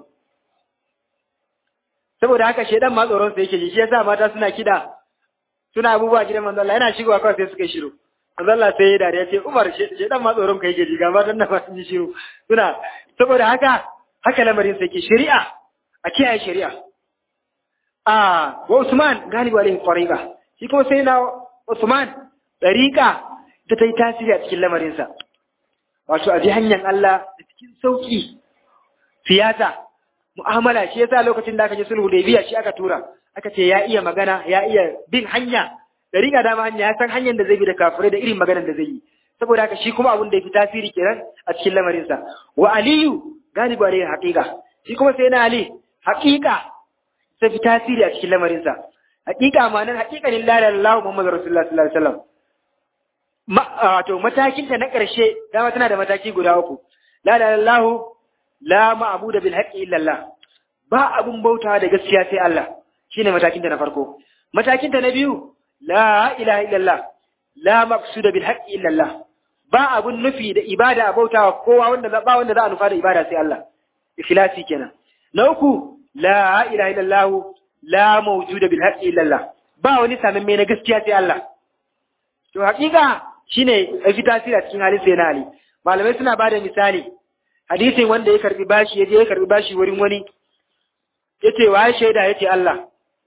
saboda haka shaytan ma tsoron sa yake ji shi yasa mata suna kida suna abubuwa gidan manzo Allah yana shigowa kawai sai suka yi shiru manzo Allah sai ya dariya ce Umar shaytan ma tsoron ka yake ji ga matan nan ma sun yi shiru suna saboda haka haka lamarin sai ke shari'a a kiyaye shari'a a wa Usman galibu alaihi fariqa shi kuma sai na Usman dariqa da ta yi tasiri a cikin lamarinsa wato a bi hanyar Allah da cikin sauki siyasa mu'amala shi yasa lokacin da aka je sulhu da shi aka tura aka ce ya iya magana ya iya bin hanya dariqa dama hanya ya san hanyar da zai bi da kafirai da irin maganar da zai yi saboda haka shi kuma abun da ya fi tasiri kenan a cikin lamarinsa wa aliyu galibu alaihi haqiqa shi kuma sai na ali haqiqa ta fi tasiri a cikin lamarinsa haqiqa ma nan haqiqanin la ilaha illallah muhammadu rasulullah sallallahu alaihi wasallam wato matakin ta na ƙarshe dama tana da mataki guda uku la ilaha illallah la ma'budu bil haqqi illa Allah ba abun bautawa da gaskiya sai Allah shine matakin ta na farko matakin ta na biyu la ilaha illallah la maqsuda bil haqqi illa Allah ba abun nufi da ibada a bautawa kowa wanda ba wanda za a nufa da ibada sai Allah ikhlasi kenan na uku la ilaha illallah la mawjuda bil haqqi illallah ba wani samamme na gaskiya sai Allah to hakika shine fi tasiri a cikin halin sai na Ali malamai suna bada misali hadisin wanda ya karbi bashi yaje ya karbi bashi wurin wani yace wa shaida yace Allah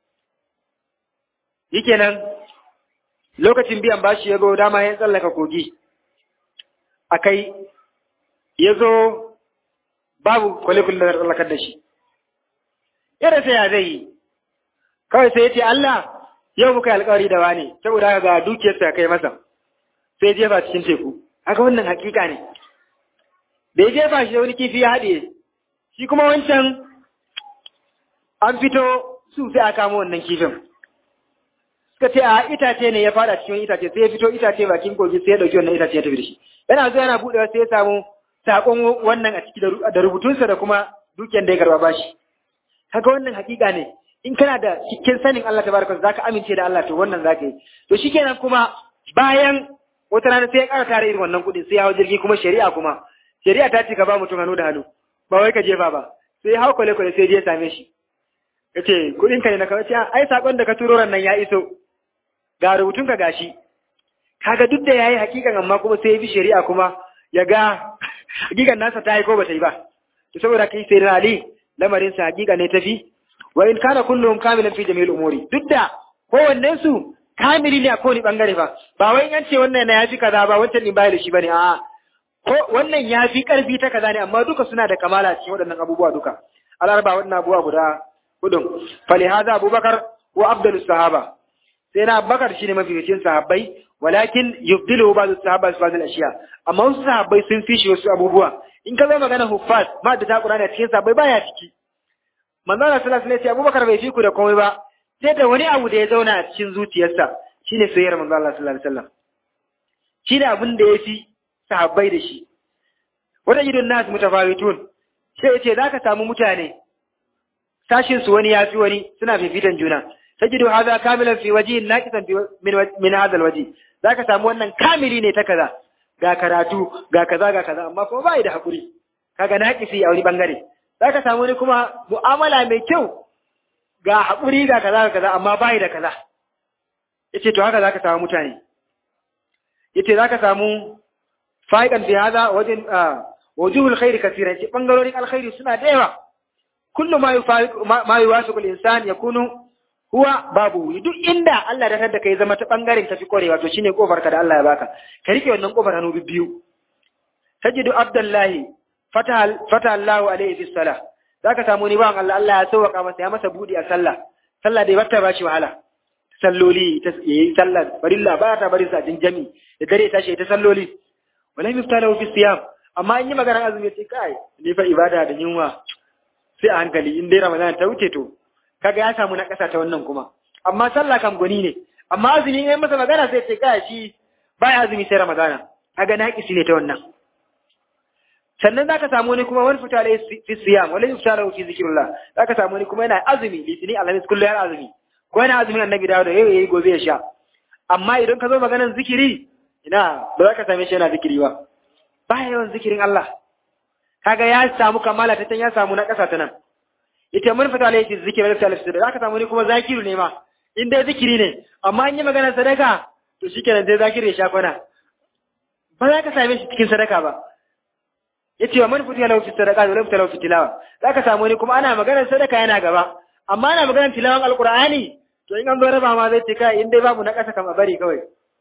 nan lokacin biyan bashi ya go dama ya tsallaka kogi akai ya zo babu kwale-kwale da tsallakar da shi. Yadda sai ya zai yi, kawai sai ya ce Allah yau muka yi alkawari da wani saboda haka ga dukiyarsa kai masa sai jefa cikin teku haka wannan hakika ne da ya jefa shi da wani kifi ya haɗe shi kuma wancan an fito su sai a kama wannan kifin suka ce a itace ne ya fada cikin itace sai ya fito itace bakin kogi sai ya dauki wannan itace ya tafi da shi yana zuwa yana buɗewa sai ya samu sakon wannan a ciki da rubutunsa da kuma dukiyar da ya karba bashi kaga wannan hakika ne in kana da cikin sanin Allah tabaraka zaka amince da Allah to wannan zaka yi to shikenan kuma bayan wata rana sai ya ƙara tare irin wannan kuɗin sai ya hau jirgi kuma shari'a kuma shari'a ta ce ka ba mutum hannu da hannu ba wai ka jefa ba sai ya hau kwale kwale sai ya same shi yace kuɗin ka ne na kawai ce ai sakon da ka turo ran nan ya iso ga rubutun ka gashi kaga duk da yayi hakikan amma kuma sai ya bi shari'a kuma ya ga hakikan nasa ta yi ko ba ta yi ba to saboda kai sai Ali lamarin sa hakika ne tafi wa in kana kulluhum kamilan fi jami'il umuri duk da kowannen su kamili ne a kowane bangare ba ba wai an ce wannan na yafi kaza ba wancan din bai da shi bane a'a ko wannan yafi karfi ta kaza ne amma duka suna da kamala cikin waɗannan abubuwa duka alarba waɗannan abubuwa guda hudun fali hadha abubakar wa abdulus sahaba sai na abubakar shine mafificin sahabbai walakin yubdilu ba'd sahaba fi ba'd ashiya amma wasu sahabbai sun fi shi wasu abubuwa in ka zo magana huffaz ma da ta qur'ani cikin sahabbai baya ciki manzo Allah sallallahu alaihi wasallam abubakar bai fi ku da komai ba sai da wani abu da ya zauna a cikin zuciyarsa shine soyayyar manzo Allah sallallahu alaihi wasallam shi da abin da ya fi sahabbai da shi wata idon nas mutafawitun sai ya ce zaka samu mutane sashin su wani yafi wani suna fifitan juna tajidu hadha kamilan fi wajhin naqisan fi min min hadha alwaji zaka samu wannan kamili ne ta kaza ga karatu ga kaza ga kaza amma kuma bai da hakuri kaga naqisi a wani bangare zaka samu wani kuma mu'amala mai kyau ga haƙuri ga kaza ga kaza amma bai da kaza yace to haka zaka samu mutane yace zaka samu fa'idan fi hada wajen wujuhul khairi kaseera yace bangarorin alkhairi suna da yawa kullu ma yufaqiq ma yuwasiqu al-insan yakunu huwa babu duk inda Allah da tada kai zama ta bangaren tafi korewa to shine kofar ka da Allah ya baka ka rike wannan kofar hannu biyu tajidu abdullahi fata fata Allahu alaihi bis salah zaka samu ni ban Allah Allah ya sauka masa ya masa budi a sallah sallah dai bata bashi wahala salloli ta yayi sallah farilla ba ta bari sa jin jami da dare ta shi ta salloli wala miftalahu fi siyam amma in yi maganar azumi sai kai ni fa ibada da yunwa sai a hankali in dai ramadan ta wuce to kaga ya samu na kasa ta wannan kuma amma sallah kam gwani ne amma azumi in masa magana sai ce kai shi baya azumi sai ramadana kaga na kisi ne ta wannan sannan za ka samu wani kuma wani fita da fi siyam wani fita da fi zikirullah za ka samu wani kuma yana azumi litini alhamis kullum yana azumi ko yana azumin annabi dawo da yau yayi gobe ya sha amma idan ka zo maganar zikiri ina ba za ka same shi yana zikiri ba ba yawan zikirin Allah kaga ya samu kamala ta can ya samu na ƙasa ta nan ita mun fita da yake zikiri da salaf da za ka samu wani kuma zakiru ne ma in dai zikiri ne amma in yi maganar sadaka to shikenan sai zakiri ya sha kwana ba za ka same shi cikin sadaka ba yace wa man futiya lahu fi sadaqati wa lam talahu fi tilawa zaka samu ni kuma ana maganar sadaka yana gaba amma ana maganar tilawan alqur'ani to in an zo raba ma zai ce kai in dai babu na kasa kam a bari kawai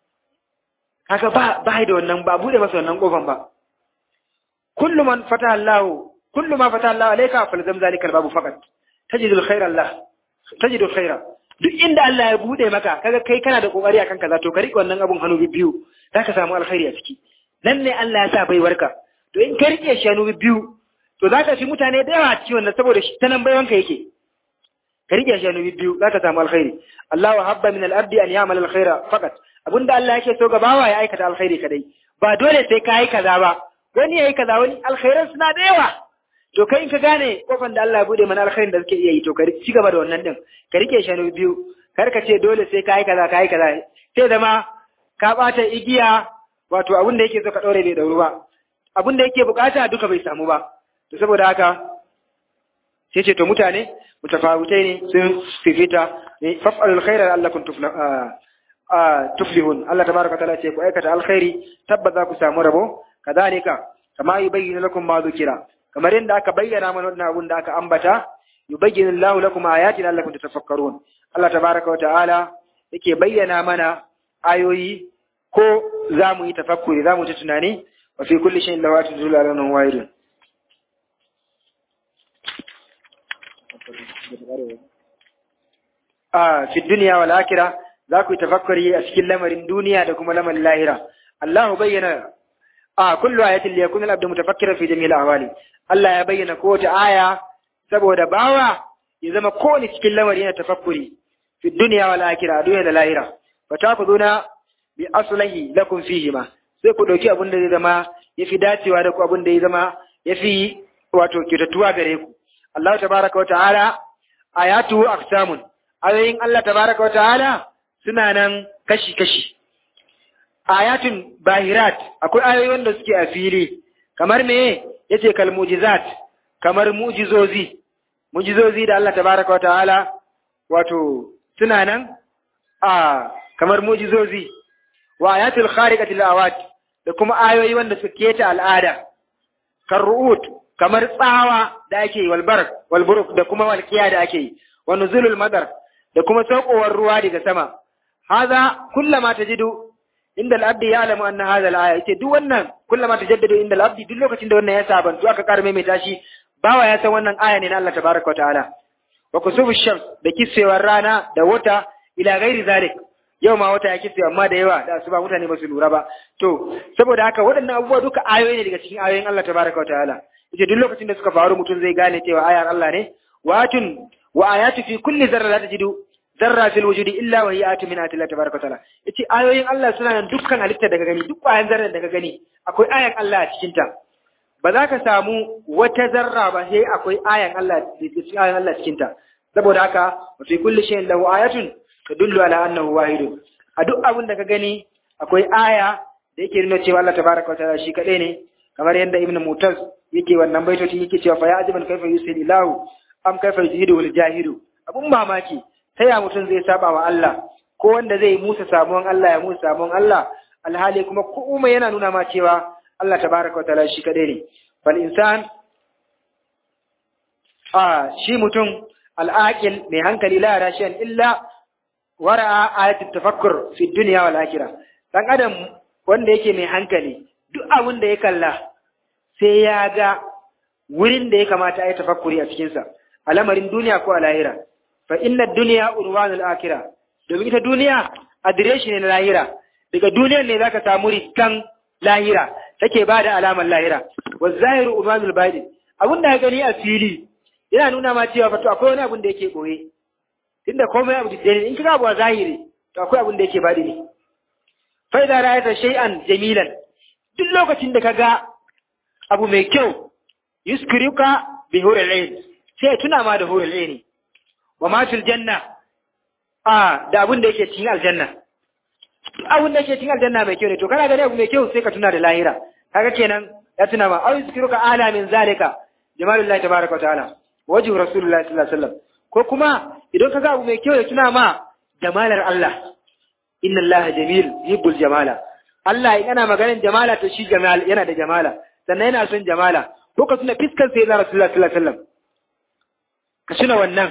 haka ba ba da wannan ba bude masa wannan kofan ba kullu man fataha Allah kullu ma fataha Allah alayka falzam zalika babu faqat tajidul khaira Allah tajidul khaira duk inda Allah ya bude maka kaga kai kana da kokari akan kaza to ka rike wannan abun hannu biyu zaka samu alkhairi a ciki nan ne Allah ya sa baiwarka to in ka rike shanu biyu to za ka fi mutane da yawa ciwon nan saboda shi ta nan baiwanka yake ka rike shanu biyu za ka samu alkhairi Allah wa habba min al-ardi an ya'mal al-khaira faqat abinda Allah yake so ga bawa ya aikata alkhairi kadai ba dole sai ka yi kaza ba wani yayi kaza wani alkhairan suna da yawa to kai in ka gane kofan da Allah ya bude mana alkhairin da suke iya yi to ka ci gaba da wannan din ka rike shanu biyu kar ka ce dole sai ka yi kaza ka yi kaza sai zama ka bata igiya wato abin da yake so ka daure bai dauru ba abin da yake bukata duka bai samu ba to saboda haka sai ce to mutane mutafawutai ne sun fifita ne faf'alul khaira allakum tuflihun Allah tabaraka taala ce ku aikata alkhairi tabbata ku samu rabo kadalika kama yubayyinu lakum ma dhukira kamar yadda aka bayyana mana wannan abun da aka ambata yubayyinu Allahu lakum ayatin allakum tatafakkarun Allah tabaraka wa ta'ala yake bayyana mana ayoyi ko za mu yi tafakkuri za mu ta tunani وفي كل شيء له آيات تدل على أنه واحد آه في الدنيا والآخرة za ku yi tafakkuri a cikin lamarin duniya da kuma lamarin lahira Allah bayyana a kullu ayatin li yakuna al-abdu mutafakkiran fi jami'il ahwali Allah ya bayyana kowace aya saboda bawa ya zama kowane cikin lamari yana tafakkuri fi dunya wal akhirah duniya da lahira fatakuduna bi aslahi lakum fihi ma sai ku dauki abin da zai zama yafi dacewa da ku abin da ya zama yafi wato kitatuwa gare ku Allah tabaraka wa ta'ala ayatu aqsamun ayoyin Allah tabaraka wa ta'ala suna nan kashi kashi ayatun bahirat akwai ayoyi wanda suke a fili kamar me yace kal mu'jizat kamar mu'jizozi mu'jizozi da Allah tabaraka wa ta'ala wato suna nan a kamar mu'jizozi wa ayatul khariqati lil awat da kuma ayoyi wanda suke keta al'ada kan ru'ut kamar tsawa da ake yi walbar walburuk da kuma walkiya da ake yi wa nuzulul madar da kuma saukowar ruwa daga sama haza kullama tajidu inda al-abdi ya'lamu anna hadha al-aya yace duk wannan kullama tajaddadu inda al-abdi duk lokacin da wannan ya sabantu aka karme mai tashi bawa ya san wannan aya ne na Allah tabaraka wa ta'ala wa kusufu shams da kisewar rana da wata ila ghairi zalik yau ma wata ya kise amma da yawa da asuba mutane ba su lura ba to saboda haka waɗannan abubuwa duka ayoyi ne daga cikin ayoyin Allah tabaraka wa ta'ala yace duk lokacin da suka faru mutum zai gane cewa ayar Allah ne watun wa ayatu fi kulli zarra la tajidu zarra fil wujudi illa wa hiya atu min ayati Allah tabaraka wa ta'ala yace ayoyin Allah suna nan dukkan halitta daga gani duk ƙwayan zarra daga gani akwai ayan Allah a cikin ta ba za ka samu wata zarra ba sai akwai ayan Allah cikin ayan Allah cikin ta saboda haka wa fi kulli shay'in lahu ayatun tadullu ala annahu wahidun a duk abin da ka gani akwai aya da yake nuna cewa Allah tabaraka wa ta'ala shi kadai ne kamar yadda ibnu mutaz yake wannan baitoci yake cewa fa ya ajiban kaifa yusil ilahu am kaifa yujidu wal jahidu abun mamaki ta ya mutum zai saba wa Allah ko wanda zai musa samuwan Allah ya musa samuwan Allah alhali kuma kuma yana nuna ma cewa Allah tabaraka wa ta'ala shi kadai ne fal insan a shi mutum al'aqil mai hankali la yara shay'an illa wara'a ayatul tafakkur fi dunya wal akhirah dan adam wanda yake mai hankali duk abin da ya kalla sai ya ga wurin da ya kamata a yi tafakkuri a cikin sa a lamarin duniya ko a lahira fa inna dunya urwanul akhirah domin ita duniya adireshi ne na lahira daga duniyar ne zaka samu riskan lahira take ba da alamar lahira wa zahiru urwanul batin abin da ya gani a fili yana nuna ma cewa fa to akwai wani abin da yake boye tunda komai abu da in kika abu a zahiri to akwai abin da yake badi ne fa idza ra'aita shay'an jamilan duk lokacin da kaga abu mai kyau yuskriuka bi hurul ain sai tuna ma da hurul ain wa ma fil janna a da abin da yake cikin aljanna duk abin da yake cikin aljanna mai kyau ne to kana gani abu mai kyau sai ka tuna da lahira kaga kenan ya tuna ma au yuskriuka ala min zalika jamalullahi tabaraka wa ta'ala wajhu rasulullahi sallallahu alaihi wasallam ko kuma idan ka ga abu mai kyau ya tuna ma jamalar Allah inna Allah jamil yuhibbul jamala Allah in ana maganar jamala to shi jamal yana da jamala sannan yana son jamala ko ka tuna fiskar sai na Rasulullah sallallahu alaihi wasallam ka tuna wannan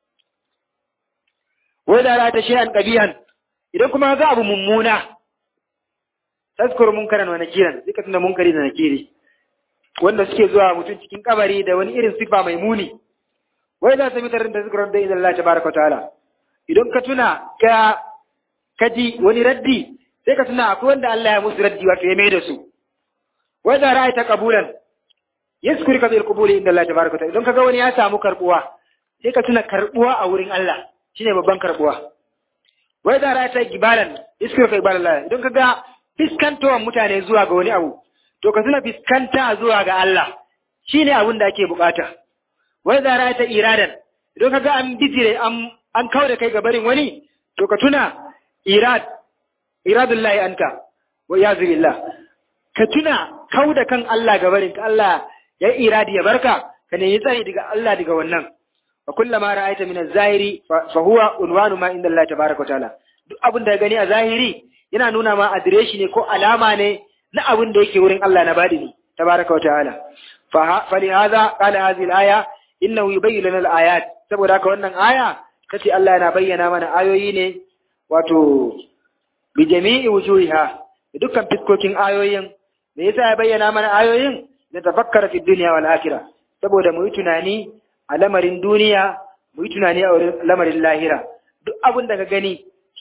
wai da ra ta shay'an qabihan idan kuma ga abu mummuna tazkur munkaran wa nakiran zika tuna munkari da nakiri wanda suke zuwa mutum cikin kabari da wani irin sifa mai muni wai za su mi tarin da zikrar da idan Allah tabaraka ta'ala idan ka tuna ka kaji wani raddi sai ka tuna akwai wanda Allah ya musu raddi wato ya mai da su wai da ra'ayta qabulan yaskuri ka bil qubuli inda Allah tabaraka ta'ala idan kaga wani ya samu karbuwa sai ka tuna karbuwa a wurin Allah shine babban karbuwa wai da ra'ayta gibalan yaskuri ka gibalan Allah idan kaga fiskantawan mutane zuwa ga wani abu to ka tuna fiskanta zuwa ga Allah shine abin da ake bukata wai za ra ta iradan idan ka ga an bijire an an kawo da kai ga barin wani to ka tuna irad iradullahi anta wa yazu billah ka tuna kawo da kan Allah ga barin ka Allah ya iradi ya barka ka ne yi tsari daga Allah daga wannan wa kullama ra'aita min az-zahiri fa huwa unwanu ma inda Allah tabaaraka wa ta'ala duk abin da gani a zahiri yana nuna ma adireshi ne ko alama ne na abin da yake wurin Allah na badini tabaaraka wa ta'ala fa li hadha qala hadhihi al-aya innahu yubayyinu lana al-ayat saboda haka wannan aya kace Allah yana bayyana mana ayoyi ne wato bi jami'i wujuhiha da dukkan fiskokin ayoyin me yasa ya bayyana mana ayoyin da tafakkara fi dunya wal akhirah saboda mu yi tunani a lamarin duniya mu yi tunani a lamarin lahira duk abin da ka gani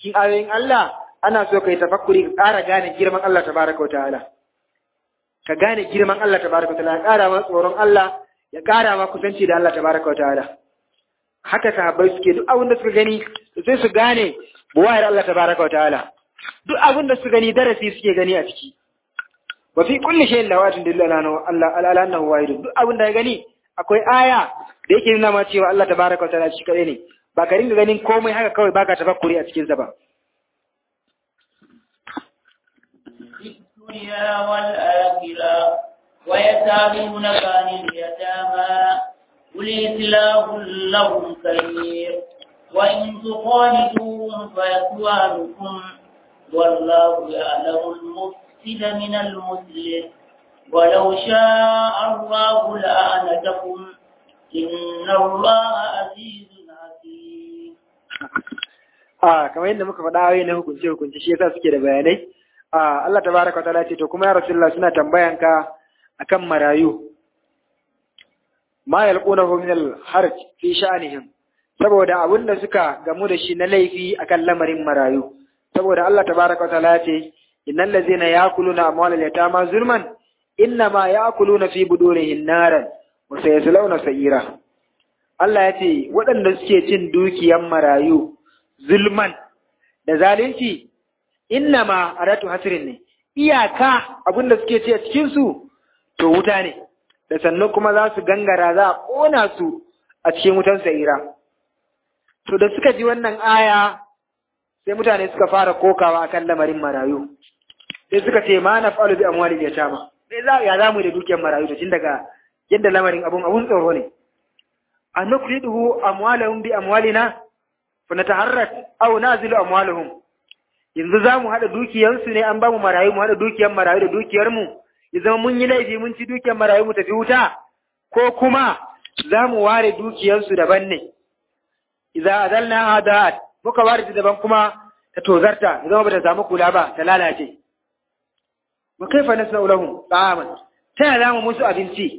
cikin ayoyin Allah ana so kai tafakkuri ka ƙara gane girman Allah tabaraka wa ta'ala ka gane girman Allah tabaraka wa ta'ala ya ƙara ma tsoron Allah ya ƙara ma kusanci da Allah tabaraka wa ta'ala haka sahabbai suke duk abin da suka gani sai su gane buwayar Allah tabaraka wa ta'ala duk abin da suka gani darasi suke gani a ciki wa fi kulli shay'in lawatin dilla Allah Allah ala annahu wahid duk abin da ya gani akwai aya da yake nuna ma cewa Allah tabaraka wa ta'ala shi kadai ne ba ka ringa ganin komai haka kawai baka tafakkuri a cikin sa ba الدنيا والآخرة ويسألونك عن اليتامى قل إصلاح لهم خير وإن تخالدوهم فإخوانكم والله يعلم المفسد من المسلم ولو شاء الله لأعنتكم إن الله عزيز حكيم a kamar yadda muka faɗa ayoyi na hukunce hukunce shi yasa suke da bayanai a Allah tabaraka wa ta'ala ce to kuma ya rasulullah suna tambayan ka akan marayu ma yalqunahu min al-harj fi sha'nihim saboda abin da suka gamu da shi na laifi akan lamarin marayu saboda Allah tabaraka wa ta'ala ya ce innal ladzina ya'kuluna amwalal yatama zulman innama ya'kuluna fi budurihim naran wa sayaslawna sa'ira Allah ya ce waɗanda suke cin dukiyan marayu zulman da zalunci innama aratu hasrin ne iyaka abinda suke ce a cikin su to wuta ne da sannan kuma za su gangara za a kona su a cikin wutan sa'ira to da suka ji wannan aya sai mutane suka fara kokawa akan lamarin marayu sai suka ce ma na fa'alu bi amwali da tama sai za ya zamu da dukiyar marayu to tun daga yadda lamarin abun abun tsoro ne an nukriduhu amwalahum bi amwalina fa nataharrak aw nazilu amwalahum yanzu zamu hada dukiyarsu ne an bamu marayu mu hada dukiyar marayu da dukiyar mu ya zama mun yi laifi mun ci dukiyar marayu mu tafi wuta ko kuma zamu ware dukiyarsu daban ne idza adalna adat muka ware ta daban kuma ta tozarta ya zama bata samu kula ba ta lalace wa kaifa nasna'u lahum ta'aman ta yaya zamu musu abinci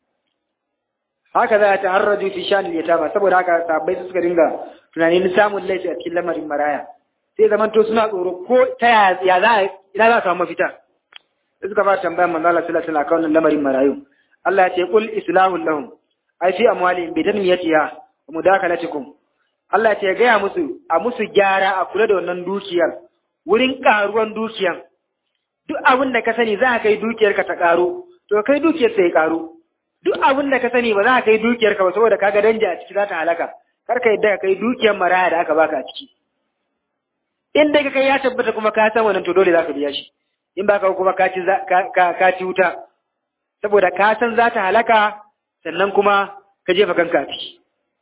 haka za ta harraju fi shanil yatama saboda haka sahabbai su suka dinga tunanin samun laifi a cikin lamarin maraya sai zaman to suna tsoro ko ta ya za a ina za a samu mafita sai suka fara tambayar manzo Allah sallallahu alaihi wasallam kan lamarin marayu Allah ya ce qul islahul lahum ai fi amwalihim bi tanmiyatiha wa mudakalatikum Allah ya ce gaya musu a musu gyara a kula da wannan dukiyar wurin karuwan dukiyan duk abin da ka sani za ka kai dukiyar ka ta karo to kai dukiyar sai karo duk abin da ka sani ba za ka kai dukiyar ka ba saboda kaga danja a ciki za ta halaka kar ka yadda ka kai dukiyar maraya da aka baka a ciki in dai ka kai ya tabbata kuma ka san wannan to dole za ka biya shi in ba ka kuma ka ci ka ci wuta saboda ka san za ta halaka sannan kuma ka jefa kanka a ciki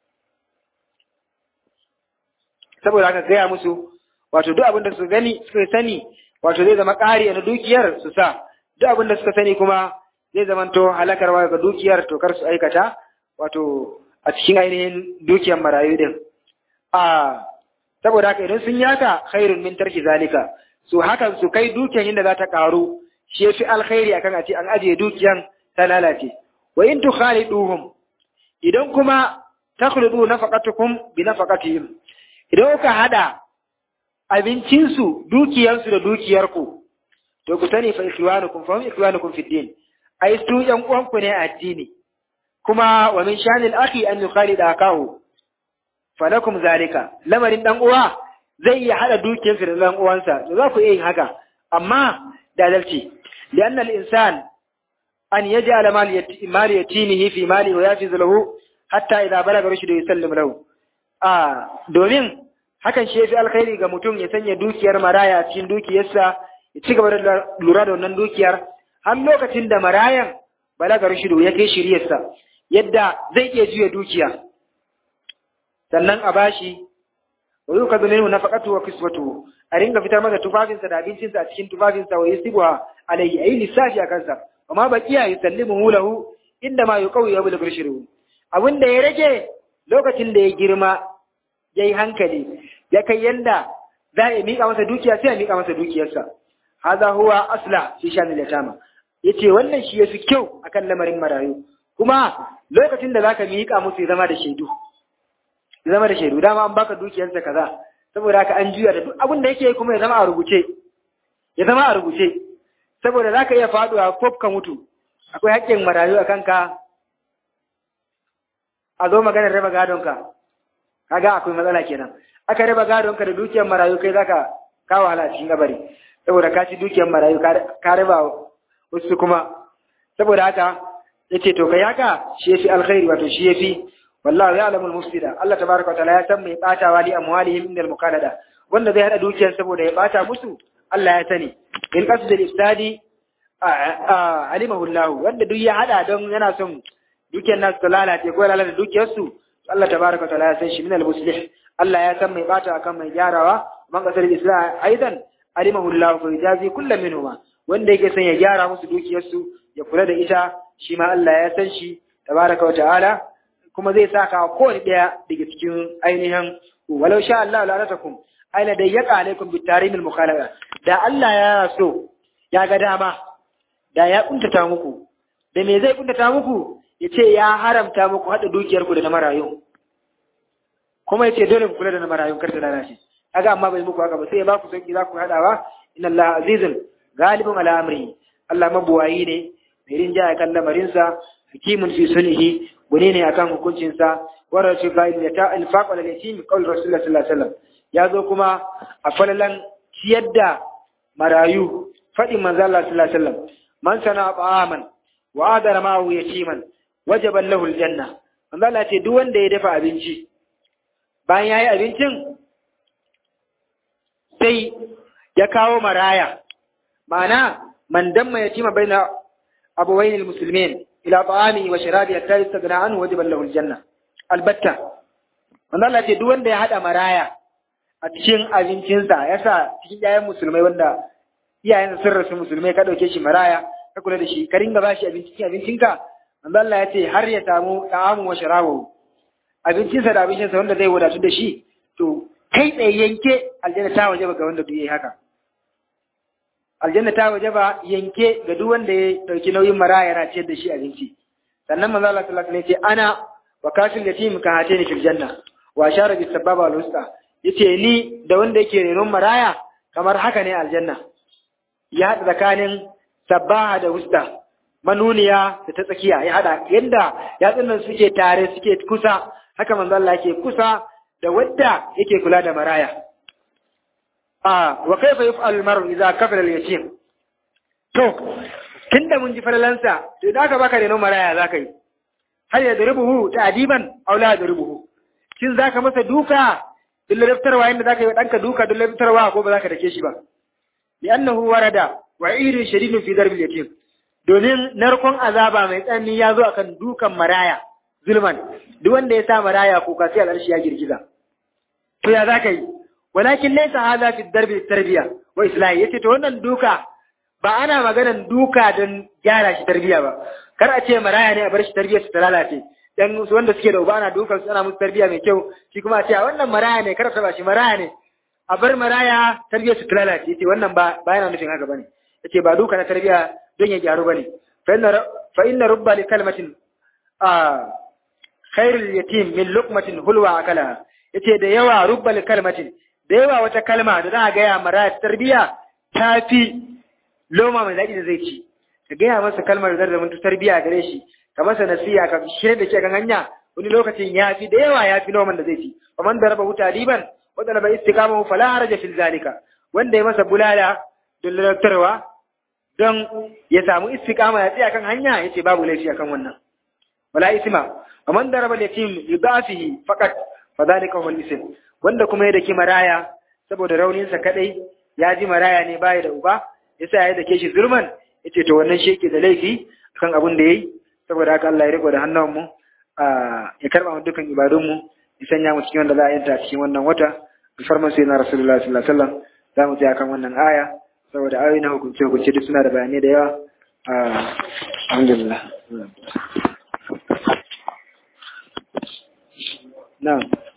saboda haka gaya musu wato duk abin da su gani suka sani wato zai zama ƙari na dukiyar su sa duk abin da suka sani kuma zai zamanto halakarwa ga dukiyar to kar su aikata wato a cikin ainihin dukiyar marayu din a saboda haka idan sun yaka khairun min tarki zalika su hakan su kai dukiyar inda za ta karu shi yafi alkhairi akan a ce an ajiye dukiyar ta lalace wa in tukhaliduhum idan kuma takhludu nafaqatukum bi nafaqatihim idan kuka hada abincinsu dukiyarsu da dukiyarku to ku sani fa ikhwanukum fa hum ikhwanukum fi din ai su ‘yan uwanku ne a addini, kuma wa min shanil aki an yukali da akahu, falakum zalika, lamarin ɗan uwa zai iya haɗa dukiyarsa da ɗan uwansa, to za ku iya yin haka, amma da adalci, da annal insan an ya ji ala mali ya tinihi fi mali wa ya fi zalahu hatta idan balaga rushidu ya sallim lahu. A domin hakan shi ya fi alkhairi ga mutum ya sanya dukiyar maraya cikin dukiyarsa ya ci gaba da lura da wannan dukiyar har lokacin da marayan balagar shido ya kai shiryarsa yadda zai iya juya dukiya sannan a bashi wa yuka minhu nafaqatu wa kiswatu a ringa fitar masa tufafinsa da abincinsa a cikin tufafinsa wa yusibuha alayhi ayi lissafi a kansa amma baqiya yusallimu lahu inda ma yuqawi ya bulgur shiru abin da ya rage lokacin da ya girma yayi hankali ya kai yanda za a miƙa masa dukiya sai a miƙa masa dukiyarsa hadha huwa asla fi shanil yatama yace wannan shi yafi kyau akan lamarin marayu kuma lokacin da zaka miƙa musu zama da shaidu zama da shaidu dama an baka dukiyarsa kaza saboda haka an juya da duk abin da yake kuma ya zama a rubuce ya zama a rubuce saboda za ka iya faduwa ko ka mutu akwai haƙƙin marayu a kanka a zo maganar raba gadonka kaga akwai matsala kenan aka raba gadonka da dukiyar marayu kai zaka kawo wahala cikin gabari saboda ka ci dukiyar marayu ka raba wasu kuma saboda haka yace to kai haka shi yafi alkhairi wato shi yafi wallahu ya'lamu al-mufsida Allah tabaaraka wa ta'ala ya san mai batawa li amwalihim min al-muqalada wanda zai hada dukiyar saboda ya bata musu Allah ya sani in qasd al-ifsadi alimahu Allah wanda duk ya hada don yana son dukiyar nasu ta lalace ko lalata dukiyar su Allah tabaaraka wa ta'ala ya san shi min al-muslih Allah ya san mai bata akan mai gyarawa man qasd al-islam aidan alimahu Allah fa yajazi kullu minhuma wanda yake son ya gyara musu dukiyar su ya kula da ita shi ma Allah ya san shi tabaraka wa ta'ala kuma zai saka kowane ɗaya daga cikin ainihin walau sha Allah la ratakum aina da yaka alaikum bi tarimil mukhalaqa da Allah ya so ya ga dama da ya kuntata muku da me zai kuntata muku yace ya haramta muku hada dukiyar ku da na marayu kuma yace dole ku kula da na marayu kar ta lalace kaga amma bai muku haka ba sai ya ba ku sauki za ku hadawa inna Allah azizun galibun ala amri Allah mabuwayi ne mai rinjaya kan lamarinsa hakimun fi sulhi gune ne akan hukuncinsa wa shi ga ya ta infaq wal yatim qaul rasulullah sallallahu alaihi wasallam ya zo kuma a falalan ciyar da marayu fadin manzo Allah sallallahu alaihi wasallam man sana ta'aman wa adara ma'ahu yatiman wajaba lahu aljanna manzo Allah ce duk wanda ya dafa abinci bayan yayi abincin sai ya kawo maraya ma'ana man damma yatima baina أبوين المسلمين إلى طعامه وشرابه حتى يستغنى عنه وجب له الجنة البتة wanda Allah ce duk wanda ya haɗa maraya a cikin abincinsa ya sa cikin yayan musulmai wanda iyayensa sun rasu musulmai ka ɗauke shi maraya ka kula da shi ka ringa ba shi abincin abincinka wanda Allah ya ce har ya samu ta'amu wa sharabu abincinsa da abincinsa wanda zai wadatu da shi to kai tsaye yanke aljanna ta waje ga wanda duk yayi haka aljanna ta waje ba yanke ga duk wanda ya dauki nauyin maraya yana ciyar da shi abinci sannan manzo Allah sallallahu alaihi wasallam ya ce ana wa kafil yatim ka hatini fil janna wa ashara bis sababa wal usta yace ni da wanda yake renon maraya kamar haka ne aljanna ya hada tsakanin sabaha da usta manuniya da ta tsakiya ya hada yadda yatsunan suke tare suke kusa haka manzo Allah yake kusa da wadda yake kula da maraya a wa kaifa yaf'al al-mar'u idza kafara al-yatim to tunda mun ji falalansa to idan aka baka reno maraya zaka yi har ya duribuhu ta'diban aw la duribuhu kin zaka masa duka dole daftarwa inda zaka yi danka duka dole daftarwa ko ba zaka dake shi ba li'annahu warada wa'idun shadidun fi darbil yatim domin narkon azaba mai tsanani ya zo akan dukan maraya zulman duk wanda ya sa maraya ko ka sai al'arshi ya girgiza to ya zaka yi walakin laysa hadha fi darbi tarbiya wa islahi yace to wannan duka ba ana maganan duka don gyara shi tarbiya ba kar a ce maraya ne a bar shi tarbiyar su ta lalace dan wanda suke da uba ana dukan su ana musu tarbiya mai kyau shi kuma a ce wannan maraya ne kar ba shi maraya ne a bar maraya tarbiyar su ta lalace yace wannan ba ba yana nufin haka bane yace ba duka na tarbiya don ya gyaru bane fa inna fa inna rubba li kalmatin a khairul yatim min luqmatin hulwa akala yace da yawa rubba li kalmatin da yawa wata kalma da za a gaya maraya tarbiya ta fi loma mai daɗi da zai ci ka gaya masa kalmar da zai tarbiya gare shi ka masa nasiya ka shirya da ke kan hanya wani lokacin ya fi da yawa ya fi noman da zai ci faman da raba wuta liban wanda na bai istiqama fala haraja fil zalika wanda ya masa bulala don lalatarwa don ya samu istiqama ya tsaya kan hanya yace babu laifi akan wannan wala isma faman da raba yatim yudafihi faqat fa zalika huwa al-ism wanda kuma ya daki maraya saboda rauninsa kadai ya ji maraya ne baya da uba yasa ya dake shi zulman yace to wannan shi yake da laifi kan abin da yayi saboda haka Allah ya riko da hannun mu ya karba mu dukkan ibadun mu ya sanya mu cikin wanda za a yanta cikin wannan wata alfarman sai na rasulullahi sallallahu alaihi wasallam za mu tsaya kan wannan aya saboda ayoyi na hukunce hukunce duk suna da bayanai da yawa alhamdulillah na'am